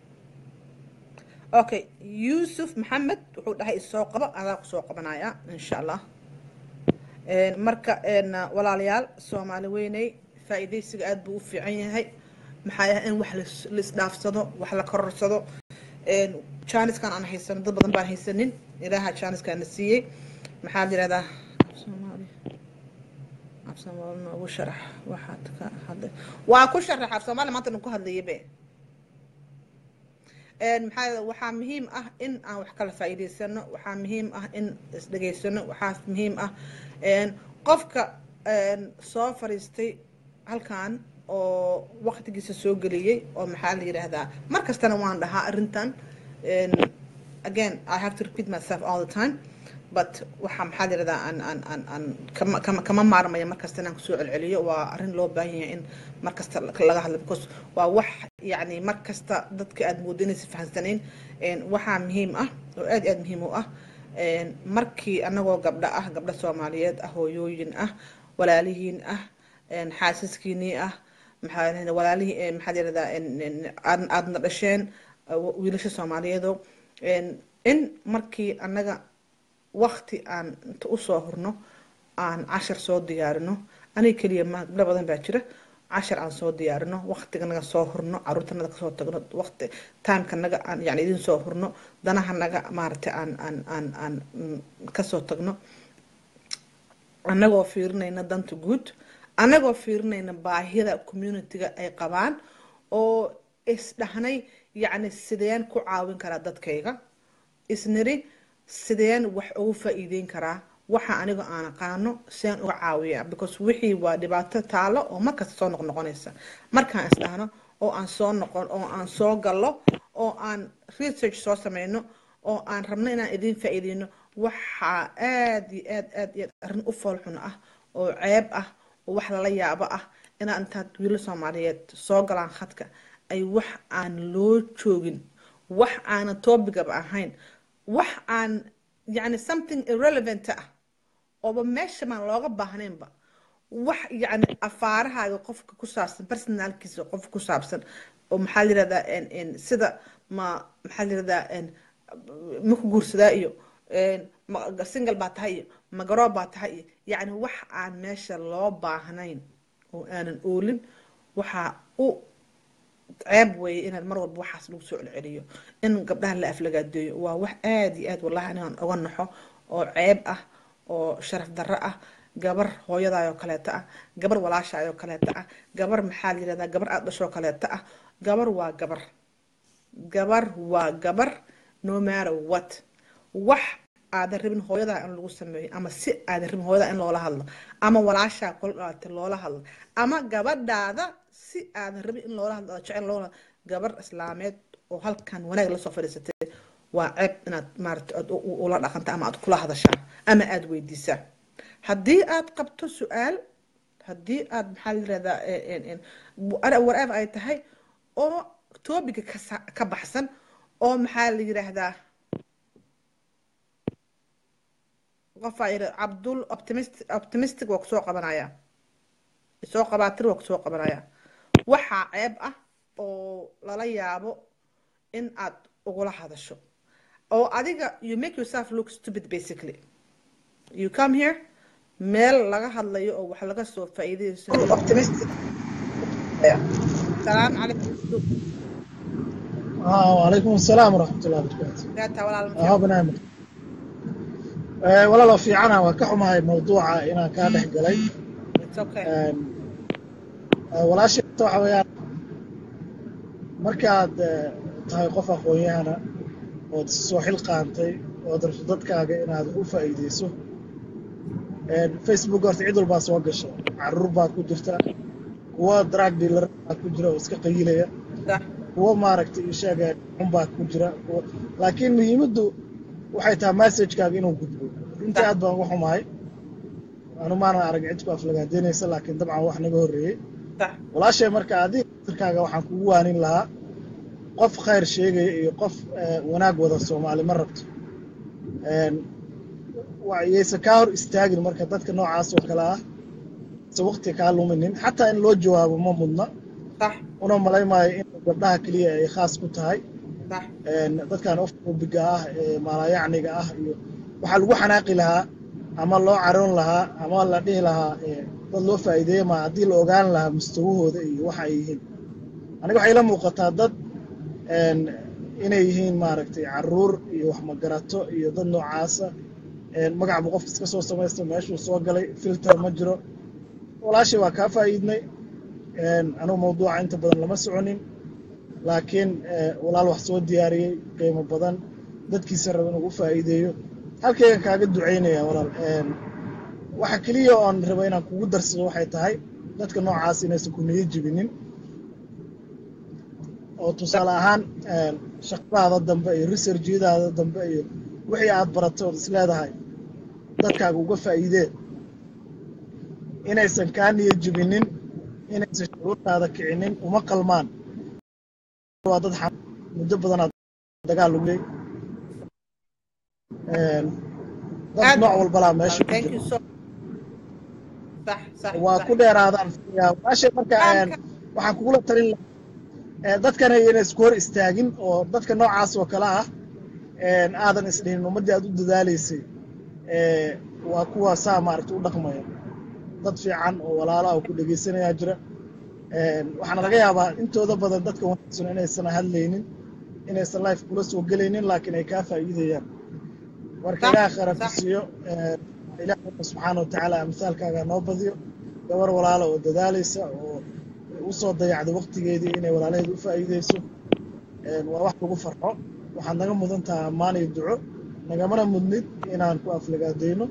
okay yuusuf maxamed wuxuu dhahay isoo qabo adaa ku soo qabanaya insha allah marka walaalayaal soomaali weyney faa'iidaysiga aad buu u fiican yahay maxaa yahay in wax laisdhaafsado wax la kororsado jaaniskan aan haysanin dad badan baan haysanin ilaaha jaaniskaana siiyey maxaa la yidhahdaa afsoomaali afsoomaali noogu sharax waxaad ka hadlay waa ku sharax afsoomaali maanta ku hadlayay be maxaa waxaa muhiim ah in aan wax kala faa'iidaysano waxaa muhiim ah in isdhegaysano waxaa muhiim ah qofka soo fariistay halkan oo waqtigiisa soo geliyey oo maxaa la yidhaahdaa mar kastana waan dhahaa arrintan again i have to repeat myself all the time but waxaa maxaa la yidhahdaa aan aan aan aan kama kama kama maarmaya mar kasta inaan kusoo celceliyo waa arrin loo baahan yahay in mar kasta laga hadlo because waa wax yacni mar kasta dadka aad moodo inaysa fahansanayn waxaa muhiim ah oo aad aad muhiim u ah markii anagoo gabdho ah gabdho soomaaliyeed ah hooyooyin ah walaalihiin ah xaasaskiinii ah maxaa walaalihii maxaa yirahdaa aadna dhasheen wiilasha soomaaliyeedo in markii annaga wakti aan inta usoo hurno aan cashar soo diyaarino aniga keliya ma gabdho badan baa jira cashar aan soo diyaarino waktiganaga soo hurno caruurtanaga kasoo tagno waqti timekanaga aan yani idin soo hurno danahanaga maaragtay aan aan aan aan kasoo tagno annagoo fiirinayna danta guud annagoo fiirinayna baahida communityga ay qabaan oo isdhahnay yacni sideen ku caawin karaa dadkayga isniri sideen wax ugu faa-iideyn karaa waxa aniga aan aqaano sideen uga caawiyaa because wixii waa dhibaato taalo oo markasta soo noqnoqonaysa markaan isdhahno oo aan soo noqon oo aan soo gallo oo aan research soo sameyno oo aan rabno inaan idiin faa-iideyno waxaa aad iyo aad aad iyo aad arrin u foolxun ah oo ceeb ah oo wax lala yaabo ah inaa intaad wiilo soomaaliyeed soo galaan khadka ay wax aan loo joogin wax aanan toobigaba ahayn wax aan yani something irrelevant ah ooba meesha maan looga baahnaynba wax yani afaarahaaga qofka ku saabsan personalkiisa qofka ku saabsan oo maxaa la yirahdaa sida ma maxaa la yirahdaa ma ku guursadaa iyo single baa tahay iyo magaroob baa tahay iyo yacni wax aan meesha loo baahnayn oo aanan oolin waxaa u ceeb weeye inaad mar walba waxaas lagu soo celceliyo in gabdhaha la aflagaadeeyo waa wax aada iyo aad wallahi inaan uga naxo oo ceeb ah oo sharaf darro ah gabar hooyadaayoo kaleeto ah gabar walaashaayoo kaleeto ah gabar maxaa la yirahdaa gabar aada dhashoo kaleeto ah gabar waa gabar gabar waa gabar no matter what wax aadan rabin hooyadaa in lagu sameeyo ama si aadan rabin hooyadaa in loola hadlo ama walaashaa kula dhalatay loola hadlo ama gabadhaada si aadan rabin in loola hadlo jecel loola gabar islaameed oo halkan wanaag lasoo fadhiisatay waa ceeb inaad maarata aad ula dhaqanta ama aad kula hadashaa ama aada weydiisaa haddii aad qabto su-aal haddii aad maxaa la yirahdaa whatever ay tahay oo toobiga ka baxsan oo maxaa la yiraahdaa qofaa yiri cabdul optimistic optimistic waa kusoo qabanaya soo qabaatir waa kusoo qabanaya waxaa ceeb ah oo lala yaabo in aad ugula hadasho oo adiga you make yourself look stupid basically you come here meel laga hadlayo oo wax laga soo faa'iidaysanayo optimistic salaam calaykum آه وعليكم السلام ورحمة الله وبركاته gaata walaal آه برنامج آه ولا لو في عنا وكحما هاي موضوع إنا كان قلي it's okay آه آه ولا شيء توحى ويا مركاد آه تهاي قف أخويانا وتسوى حلقة أنتي ودرس ضدك إنا هذا فايديسو آه فيسبوك قرت عيد الباس وقش عربات كجرتا kuwa drug dealer baa ku jira oo iska qayilaya sax kuwa maaragtay ishaga xun baa ku jira kuwa laakiin muhiimaddu waxay tahay messagekaaga inuu gudbo runtii aad baan uga xumahay anu maanan arag cid ku aflagaadeynaysa laakiin dabcan wax naga horreeyey sax walaashay marka adiga tirkaaga waxaan kugu waanin lahaa qof khayr sheegaya iyo qof eh, wanaag wada soomaali ma rabto Een, wa- yaysan kaa hor istaagin marka dadka noocaas oo kale ah se waqti kaa luminin xataa in loo jawaabo ma mudna sax una malaymaayo in gabdhaha keliya ay khaas ku tahay sax Een, dadkan ofbiga ah ee maalayacniga ah iyo waxaa lagu xanaaqi lahaa ama loo caroon lahaa ama la dhihi lahaa ee, dad loo faa'iideeya ma haddii la ogaan lahaa mustawahooda iyo waxa ay yihiin aniga waxay la muuqataa dad een, inay yihiin maaragtay caruur iyo wax magarato iyo dad noocaasa magac buu qofka iska soo samaysta meeshuu soo galay filter ma jiro walaashay waa kaa faa'iidnay anugu mawduuca inta badan lama soconin laakiin walaal wax soo diyaariyey qiimo badan dadkiisa raba inuu u faa'iideeyo halkaygan kaaga ducaynaya walaal waxa keliya oon raba inaan kugu darsado waxay tahay dadka noocaas inaysan ku niyo jibinin oo tusaale ahaan shaqadaada dambe iyo researjyadaada dambe iyo wixii aad baratay ood is leedahay dadkaaga uga faa'iidee inaysan kaa niyo jibinin inaysan shuruurtaada kicinin uma qalmaan waa dad muddo badanaad dagaal lugay dad nooc walbalaa meesha ku jira waa ku dheeraadaan walaashay marka waxaan kugula talin lahaa dadkana inay isku hor istaagin oo dadka noocaas oo kale ah aadan isdhihin ummaddii aad u dadaalaysay waa kuwa saa maaragta u dhaqmaya dad fiican oo walaalaha oo ku dhegaysanayaa jira waxaana laga yaabaa intooda badan dadka wanaagsan inaysan hadlaynin inaysan life kula soo gelaynin laakiin ay kaa faa'iidayaan marka ilaah khayra ku siiyo ilaahna subxaana watacaala amsaalkaaga noo badiyo gabar walaala oo dadaalaysa oo u soo dayacday waqtigeedii inay walaalaheed u faa'iidayso waa wax lagu farxo waxaad naga mudan tahay ammaan iyo duco nagamana mudnid inaan ku aflagaadayno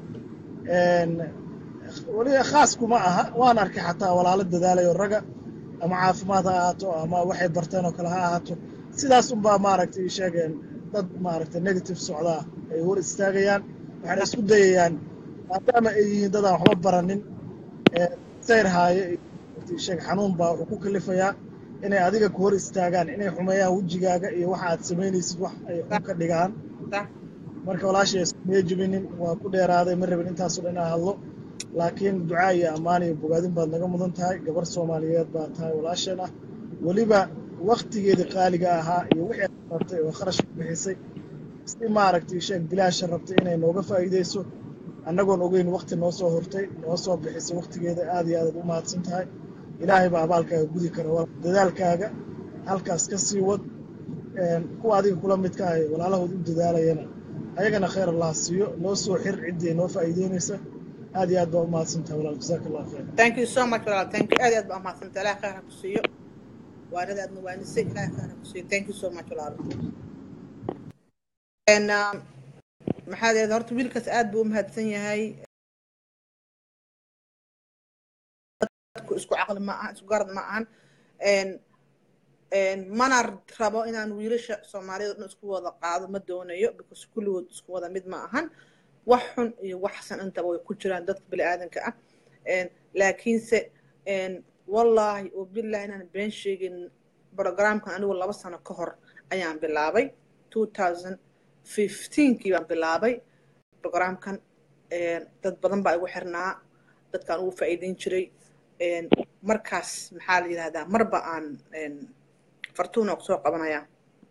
weliba khaas kuma aha waan arkay xataa walaalo dadaalayo raga ama caafimaad ha ahaato ama waxay barteen oo kale ha ahaato sidaas unbaa maaragtay sheegeen dad maaragtay negative socdaa ay hor istaagayaan waxayna isku dayayaan maadaama ay yihiin dadaan waxba baranin sayr haayo sheeg xanuun baa wuxuu ku kalifayaa inay adiga ku hor istaagaan inay xumeeyaan wejigaaga iyo waxa aad samaynaysid wax ay xun ka dhigaan marka walaashay iskumiye jibinin waa ku dheeraaday ma rabin intaasoo dhan inaa hadlo laakiin ducaa iyo ammaan iyo bogaadin baad naga mudan tahay gabar soomaaliyeed baa tahay walaasheen ah weliba waktigeedii qaaliga ahaa iyo wixii aad bartay oo kharash ku bixisay si maaragtay sheeg bilaasha rabtay inay nooga faa'iidayso annagoon ogeyn wakti noo soo hortay noo soo bixisay waktigeeda aad iyo aadaad u mahadsan tahay ilaahay baa abaalkaaga gudi kara dadaalkaaga halkaas ka sii wad kuwa adiga kula midka ahay walaalahood u dadaalayana ayagana khayr allah siiyo noo soo xir ciddii noo faa'iideynaysa aad iyo aad baa u mahadsantahay walaal jazaaka allah khayr thank you so much walaal thank you aad iyo aad baa u mahadsantahay ilaah khayr ha ku siiyo waanada aad nawaanisay ilaah khayr ha ku siiyo thank you so much walaal maxaa deed horta wiilkaas aad buu u mahadsan yahay dadku isku caqli ma aha isku garad ma ahan mana rabo inaan wiilasha soomaaliyada dhan isku wada qaado ma doonayo because kulligood isku wada mid ma ahan wax xun iyo wax xasan intaba way ku jiraan dadka bini aadanka ah laakiinse wallaahi oo billahi inaan been sheegin programkan anigu laba sano ka hor ayaan bilaabay two thousand fifteenkii baan bilaabay programkan dad badan baa igu xirnaa dadkaan ugu faa'iideyn jiray markaas maxaa la yidhahdaa marba aan fartuuna ku soo qabanayaa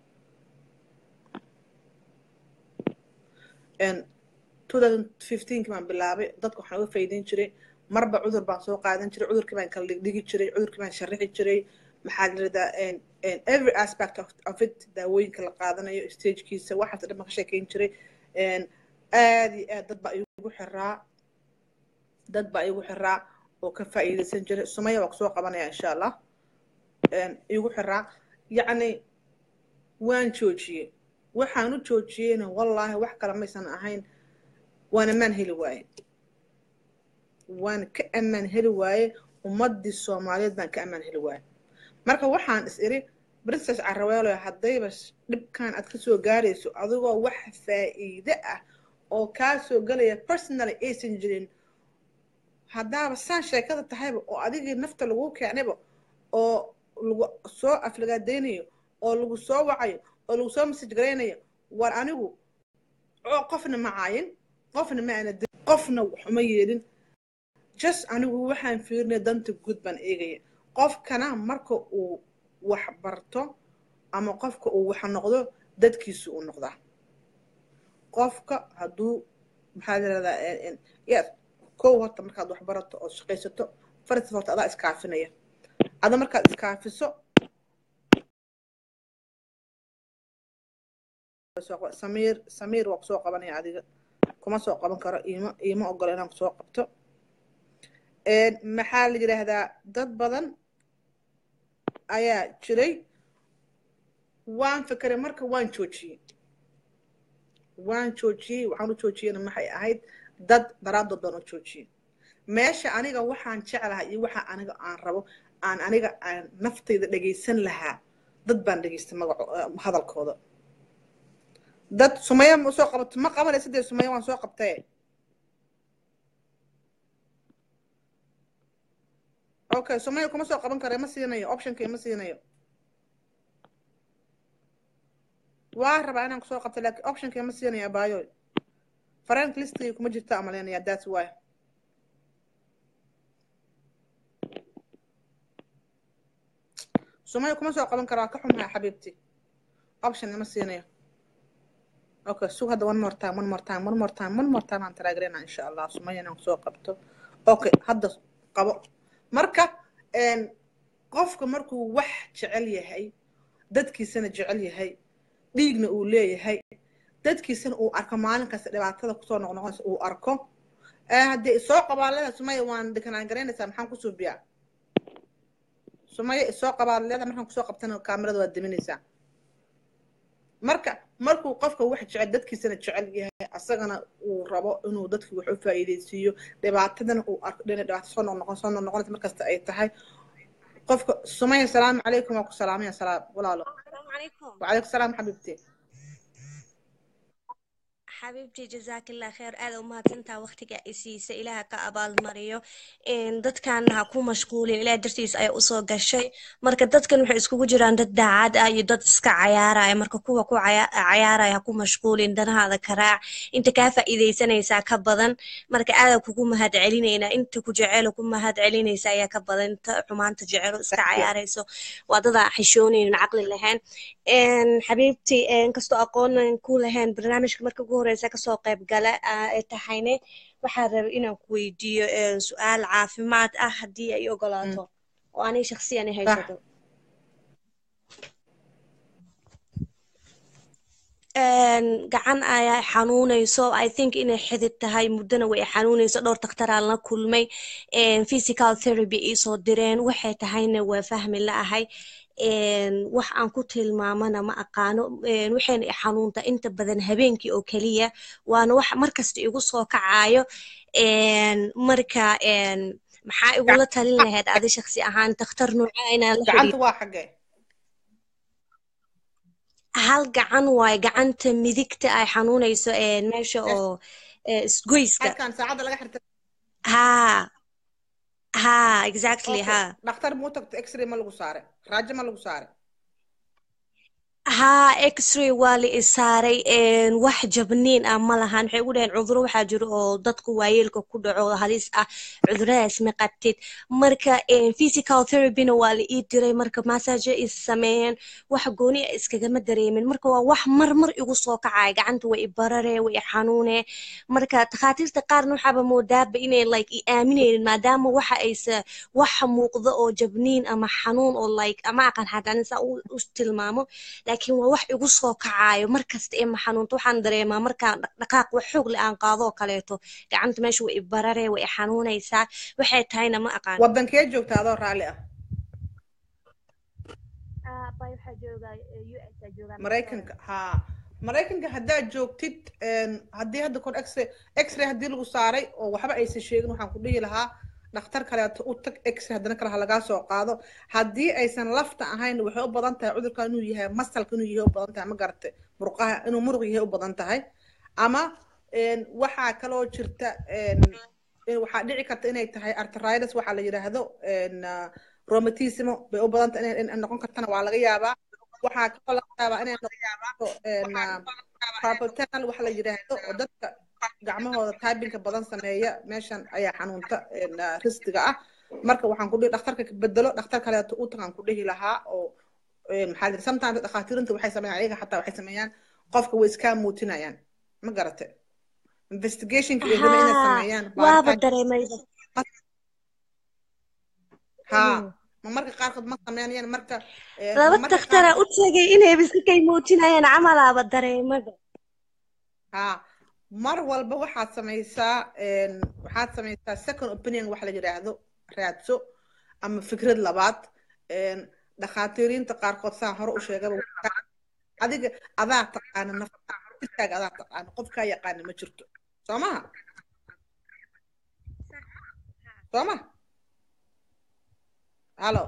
two thousand fifteenkii baan bilaabay dadka waxaan uga faa'iideyn jiray marba cudur baan soo qaadan jiray cudurkii baan kala dhigdhigi jiray cudurkii baan sharixi jiray maxaa la yidhahdaa every aspect of, of it daawooyinka la qaadanayo stagekiisa waxaas dhan baan ka sheekeyn jiray aad iyo aad dad baa igu xiraa dad baa igu xiraa oo ka faa'iidaysan jiray sumaya waa kusoo qabanaya insha allah igu xiraa yacni waan joojiyey waxaan u joojiyeyna wallaahi wax kale maysan ahayn waan ammaan heli waaye waan ka ammaan heli waaye ummaddii soomaaliyeed baan ka ammaan heli waaye marka waxaan is iri princess caraweelo haddayba dhibkan aad kasoo gaarayso adigoo wax faa'iide ah oo kaa soo gelaya personally aysan jirin haddaaba saan sheekada tahayba oo adigii nafta lagu keenayba oo lagu soo aflagaadaynayo oo lagu soo wacayo oo lagu soo message garaynayo war anigu qofna ma caayin qofna ma ana qofna waxuma yeelin just anigu waxaan fiirinaya danta guud baan eegaya qofkana marka uu wax barto ama qofka uu wax noqdo dadkiisu uu noqdaa qofka hadduu maxaa yirahdaa yes kow horta markaad wax barato ood shaqaysato farta horta adaa iskaafinaya ada markaad iskaafiso soo qaba samiir samiir waa kusoo qabanaya adiga kuma soo qaban karo iima iima ogolo inaan kusoo qabto Een, maxaa la yidhaahdaa dad badan ayaa jiray waan fekeray marka waan joojiyey waan joojiyey waxaan u joojiyeyna maxay ahayd dad daraadood baan u joojiyey meesha aniga waxaan jeclahay iyo waxa aniga aan rabo aan aniga aan naftayda dhegaysan lahaa dad baan dhegaystay magaco eh, hadalkooda dad sumaya ma soo qabato ma qabanaysa dee sumaya waan soo qabtay okay sumaya kuma soo qaban kara ma siinayo optionka ma siinayo waa rabaa inaan kusoo qabto laakiin optionka ma siinayo abaayo frank listigay kuma jirta amaleynaya that's why sumaya kuma soo qaban kara waa ka xumahay xabiibti option ma siinayo okay sug hadda one more time one more time one more time one more time aan taraagreynaa insha allah sumaya inaan kusoo qabto okay hadda qabo marka een, qofka markuu wax jecel yahay dadkiisana jecel yahay dhiigna uu leeyahay dadkiisana uu arko maalin kasta dhibaatada kusoo noqnoqonaysa uu arko ee haddii isoo qabaalada sumaya waan dekanaan garaynaysaa maxaan kusoo biyaa sumaya isoo qabaalada markaan kusoo qabtana kaamirada waad deminaysaa marka markuu qofka wax jecel dadkiisana jecel yahay asagana uu rabo inuu dadki wax u faa'iidaysiiyo dhibaatadana uu arko dhina dhibaato soo noqnoqon soo noqnoqonaysa markasta ay tahay qofka sumaya salaamu calaykum waa ku salaamaya salaam walaalo السلام عليكم وعليكم السلام حبيبتي xabiibtii jazaakillah kheer aad u mahadsantaa waqtiga i siisa ilaaha ka abaalmariyo Een, dadkaana ha ku mashquulin ilaah dartiis ayaa usoo gashay marka dadkan waxay iskugu jiraan dad daacad ah iyo dad iska cayaaraya marka kuwa ku caya- cayaaraya ha ku mashquulin danahaada karaac inta kaa faa'iidaysanaysaa ka badan marka aadaa kugu mahad celinaynaa inta ku jecelo ku mahad celinaysa ayaa ka badan inta xumaanta jecelo iska cayaarayso waa dad aan xishoonaynin caqli lahayn Een, xabiibtii een, kastoo aqoonan ku lahayn barnaamijka marka ugu horeysa kasoo qayb gala aa ay tahayne waxaa rabay inaan ku weydiiyo een, su-aal caafimaad ah haddii ay ogolaato oo aniga shakhsiyan i صح haysato Een, gacan ayaa xanuunayso i think inay xidid tahay muddana way xanuunayso dhowr daktaraan la kulmay Een, physical therapy iisoo direen waxay tahayna waa fahmi la'ahay Een, wax aan ku tilmaamana ma aqaano Een, waxayna i xanuunta inta badan habeenkii oo keliya waana wax markasta igu soo kacayo Een, marka een, maxaa igula talin lahayd adi shakhsi ahaan dakhtar nuuca inaan la gacanta xiriiro waa xagee hal gacan waaye gacanta midigta ay xanuunayso een, meesha oo ee, isgoyska halkan saacadda laga xirta haa haa exactly okay haa dhakhtar muu tagto x-ray ma lagu saare raajo ma lagu saare haa x-ray waa la i saaray een, wax jabniin ah ma lahan waxay ugu dhaheen cuduro waxaa jiro oo dadku waayeelka ku dhaco oo halis ah cuduradaas ma qabtid marka een, physical therapyna waa la ii diray marka massage is sameeyeen wax gooni ah iskagama dareemin marka waa wax mar mar igu soo kacaya gacanta way i barare way i xanuune marka takhaatiirta qaarna waxaaba moodaaba inay like i aaminaynin maadaama waxa aysa wax muuqdo oo jabniin ama xanuun oo like ama aqan xataa saa u u tilmaamo laakiin waa wax igu soo kacayo markasta ee ma xanuunto waxaan dareemaa markaan dhaqdhaqaaq wax xoog leh aan qaado oo kaleeto gacanta meesha way i barare way i xanuunaysaa waxay tahayna ma aqaan wadankee joogta adoo raalli ah bay waxaa joogaa US aa joogaa maraykanka haa maraykanka haddaad joogtid een, haddii hadda kor x-ray x-ray haddii lagu saaray oo waxba aysan sheegin waxaan ku dhihi lahaa dhakhtar kaleeto u tag x-ray haddana kale ha lagaa soo qaado haddii aysan lafta ahayn waxay u badan tahay cudurka inuu yahay masalka inuu yahay u badan tahay ma garatay murqaha inuu muruq yahay u badan tahay ama een, waxaa kaloo jirta een, in- waxaa dhici karta inay tahay arthritis waxaa la yidhaahdo een, ah, rheumatismo bay u badan tahay inay inay noqon kartana waa laga yaabaa waxaa kaloo laga yaabaa inay noqoto een, ah, carpal tunnel waxa la yidhaahdo oo dadka gacmahooda taabinka badan sameeya meeshan ayaa xanuunta een, ah, ristiga ah marka waxaan ku dhihi dhakhtarka ka bedelo dhakhtar kaleeto u tagaan ku dhihi lahaa oo een, maxaa la yidhi sometimes dhakhaatiirinta waxay sameeyaan ayaga xataa waxay sameeyaan qofka way iskaa muutinayaan ma garate investigationka iyo inay haa sameeyaan waaba baaritaan dareemayba haa Mhm. ma marka qaarkood ma sameynayaan marka een, laba marka dakhtara qaarkood u tagay inay bisikay muujinayaan camalaaba dareemada ها mar walba waxaad samaysaa een, waxaad samaysaa second opinion wax la yidhaahdo raadso ama fikrad labaad een, dhakhaatiiriinta qaarkood saan hore u sheegaba waxaa- adiga adaa taqaana nafta jirkaaga adaa taqaana qof kaa yaqaana ma jirto soo maha soo ma halo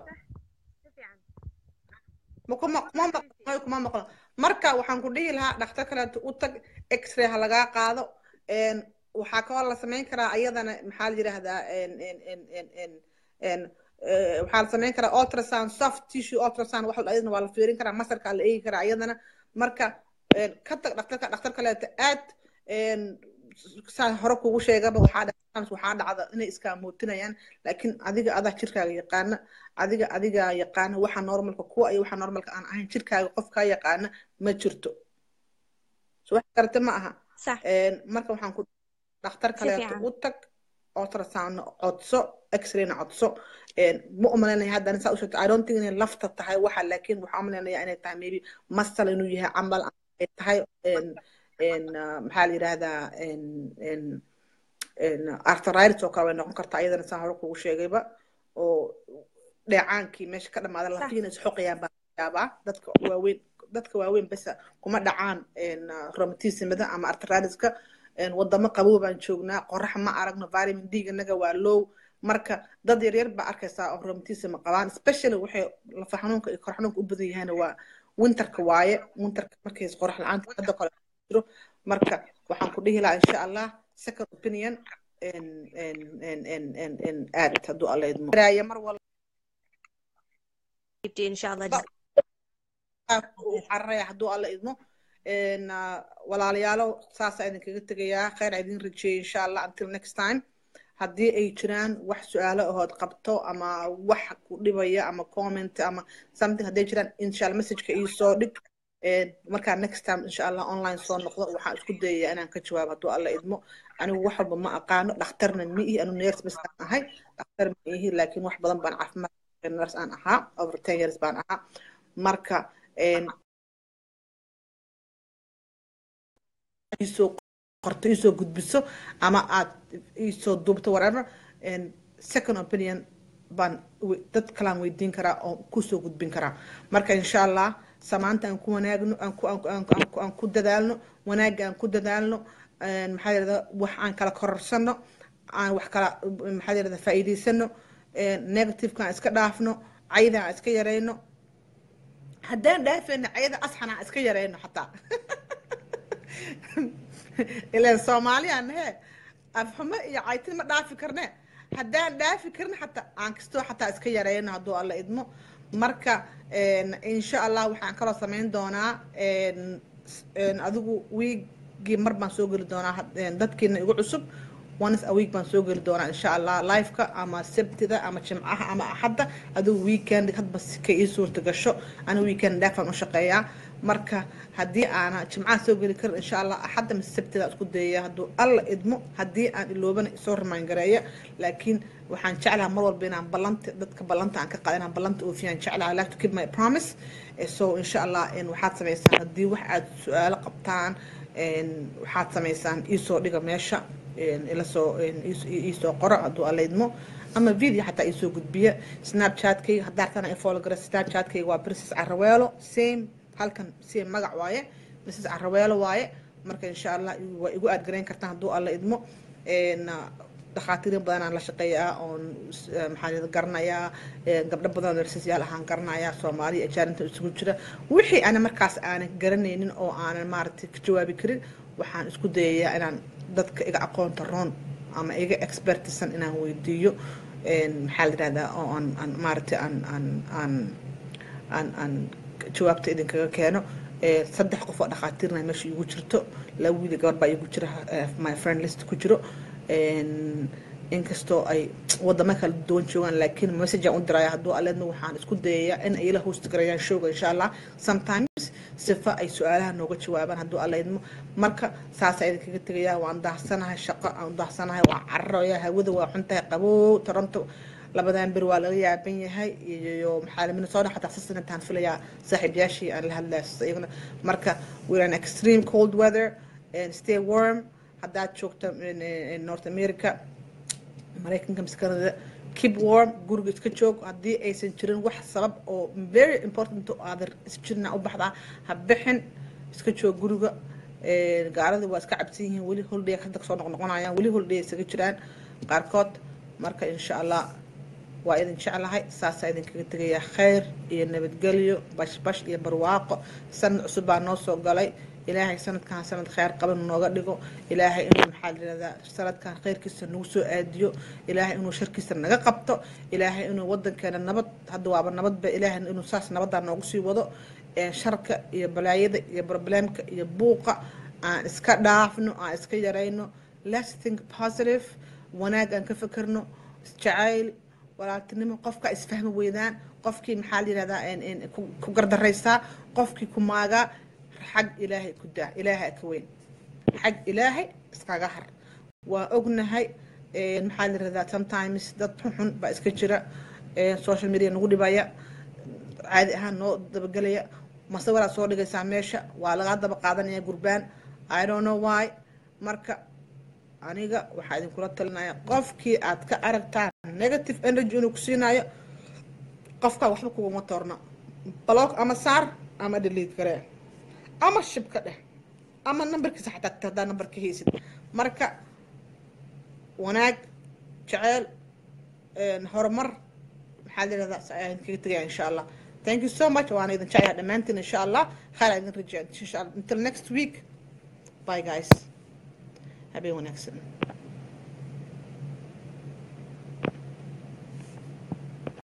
ma kuma kuma maqlo kuma maqlo marka waxaan ku dhihi lahaa dhakhtar kaleeto u tag x-ray ha lagaa qaado een, waxaa kaloo la samayn karaa iyadana maxaa la yidhaahdaa een, een, een, een, een, een, eh, waxaa la samayn karaa ultrasound soft tissue ultrasound wax la- iyadana waa la fiirin karaa masarkaa la eegi karaa iyadana marka een, ka tag dhakhtarka dhakhtar kaleeto aad een, saan hore kugu sheegaba waxaa dhacda waxaa dhacda inay iskaamuutinayaan laakiin adiga adaa jirkaaga yaqaana adiga adiga yaqaana waxa normalka kuwa iyo waxa normalka aan ahayn jirkaaga qofkaa yaqaana ma jirto so wax karate ma aha sax Een, marka waxaan ku dhakhtar si kaleeto fiican u tag ultrasound codso x-rayna codso Een, ma umalaynaya haddana saa u sheegto i don't think inay lafta tahay waxa laakiin waxaa umalaynaya inay tahay maybe masal inuu yahay camal ama ay tahay een, een, ah, maxaa la yidhaahdaa een, een, een, arthritis oo kale way noqon kartaa iyadana saa hore kugu sheegayba oo dheecaankii meesha ka dhamaada sax lafihiina isxoqayaan baa laga yaabaa dadka waaweyn dadka waaweyn besa kuma dhacaan een, ah, rheumatismada ama arthritiska een, wadamo qabow baan joognaa qorax ma aragno vitamin d inaga waa low marka dad yaryar baa arkaysaa oo rheumatism qabaan especially waxay lafa xanuunka iyo kor xanuunka u badan yahaana waa winterka waaye winterka markay qorax la-aanta hadda kale jiro marka waxaan ku dhihi lahaa insha allah second opinion en en en en en en aad hadduu alla idmo Raaya mar walba insha allah uu cararaya hadduu alla idmo En, ah, walaalayaalo saasaa idinkaga tegayaa khayr idin rajeeyay insha allah until next time haddii ay jiraan wax su-aalo ahood qabto ama wax ku dhibaya ama comment ama something hadday jiraan insha allah messageka ii soo dhig En, markaa next time insha allah online soo noqdo waxaan isku dayayaa inaan ka jawaabo hadduu alla idmo anigu wax walba ma aqaano dhakhtarna ma ihi anu nurse bas aan ahay dhakhtar ma ihi laakiin wax badan baan caafimaad nurse aan ahaa over ten years baan ahaa marka en, iisoo qorto iisoo gudbiso ama aad iisoo duubto whatever and second opinion baan we- dad kalaan weydiin karaa oo kusoo gudbin karaa marka insha allah samaanta aan ku wanaagno aan ku aan ku- aan ku- aan ku- aan ku dadaalno wanaagga aan ku dadaalno een, maxaa yirahda wax aan kala kororsano aan wax kala maxaa yirahda faa'iidaysano een, negativeka aan iska dhaafno cayda aan iska yarayno haddaan dhaafayna cayada asxana aan iska yarayno xataa ileen soomaaliyaan he afxumo iyo caytin ma dhaafi karne haddaan dhaafi karin xataa aan kastoo xataa iska yareyno hadduu alla idmo marka en, insha allah waxaan kaloo samayn doonaa en, s- en, adigu wiigii mar baan soo geli doonaa had- en, dadkiina igu cusub once a week baan soo geli doonaa insha allah liveka ama sabtida ama jimcaha ama axadda adigu weekend hadba si ka ii suurta gasho anigu weekend dhaafaan u shaqeeyaa marka haddii aana jimcaha soo geli karin insha allah axadda mise sabtida isku dayaya hadduu alla idmo haddii aan iloobana isoo remind gareeya laakiin waxaan jeclaha mar walba inaan ballanta dadka ballanta aan ka qaada inaan ballanta oofiyaan jeclaha I like to keep my promise Eh, so insha allah en, waxaad samaysaan haddii wax aad su-aalo qabtaan en, waxaad samaysaan iisoo dhiga meesha en, ila soo en, iis- ii- iisoo qoro hadduu alla idmo ama video xataa iisoo gudbiya snapchatkayga haddaa rabtaan i follow gara snapchatkayga waa princess caraweelo same halkan same magac waaye princess caraweelo waaye marka insha allah waa igu aadgarayn kartaan hadduu alla idmo En, ah, dhakhaatiirin badanaan la shaqeeyaa oon s- eh, maxaa la yidhahdaa garanayaa eh, gabdho badan narsisyaal ahaan garanayaa soomaaliya ajaarinta isugu jira wixii ana markaas aanan garanaynin oo aanan maaragtay ka jawaabi karin waxaan isku dayayaa inaan dadka iga aqoonta roon ama iga expertisan inaan weydiiyo En, maxaa la yidhahdaa oo aan aan maaragtay aan aan aan aan aan jawaabta idinkaga keeno Eh, saddex qof oo dhakhaatiirna meesha igu jirto laba wiil iyo gabar baa igu jira eh, my friend list ku jiro En, inkastoo ay wadamo kala duwan joogaan laakiin message aan u diraya hadduu aleedna waxaan isku dayayaa in ay ila host garayaan showga insha allah sometimes sifa ay su-aalaha nooga jawaabaan hadduu aleedmo marka saasaa idinkaga tegayaa waan daahtsanahay shaqo aan daahtsanahay waan cararaya hawada waa xuntahay qabow toronto labadan bir waa laga yaaban yahay iyo maxaa minnesota xataa sasana intaan filayaa saaxiibayaashii aan la hadlaya iyaguna marka we're an extreme cold weather and stay warm haddaad joogto in- in north america maraykanka mise canada keep warm guriga iska joog haddii aysan jirin wax sabab oo very important oo aadan isjirna u baxdaa ha bixin iska joog guriga Ee, gaalada waa iska cabsan yihiin weli holiday hadda kasoo noqnoqonayaan weli holiday isaga jiraan qaarkood marka insha allah waa idin jeclahay saasaa idinkaga tegayaa khayr iyo nabadgelyo bashbash iyo barwaaqo sanad cusub baa noo soo galay ilaahay sanadkan sanad khayr qaban nooga dhigo ilaahay inuu maxaa layirahdaa sanadkan khayrkiisa nagu soo aadiyo ilaahay inuu sharkiisa naga qabto ilaahay inuu wadankeena nabad hadda waaba nabadba ilaahay inuu saas nabadaa noogu sii wado ee sharka iyo balaayada iyo problemka iyo buuqa aan iska dhaafno aan iska yarayno let's think positive wanaag aan ka fekerno isjacayl walaaltinimo qofka isfahmi weydaan qofkii maxaa la yihahdaa een- een ku ku gardaraysaa qofkii ku maagaa xag ilaahay ku daa ilaahay ka weyn xag ilaahay iskaga har waa ognahay een, maxaa la yihahdaa sometimes dad xunxun baa iska jira een, social media nagu dhibaya caadi ahaan noo dabagelaya masawiraad soo dhigaysaa meesha waa lagaa daba qaadanaya gurbaan i don't know why marka aniga waxaa idinkula talinaya qofkii aad ka aragtaan negative energy inuu ku siinayo qofkaa waxba kuguma toorno block ama saar ama delete garee ama shib ka dheh ama nambarkiisa xataa tagta haddaa nambar ka haysid marka wanaag jeceyl een, horumar maxaa la yihahdaa ayaan kaga tegaya insha allah thank you so much waana idin jeclahay dhammaantiin insha allah khayr idin rajaa insha allah until next week bye guys habeen wanaagsan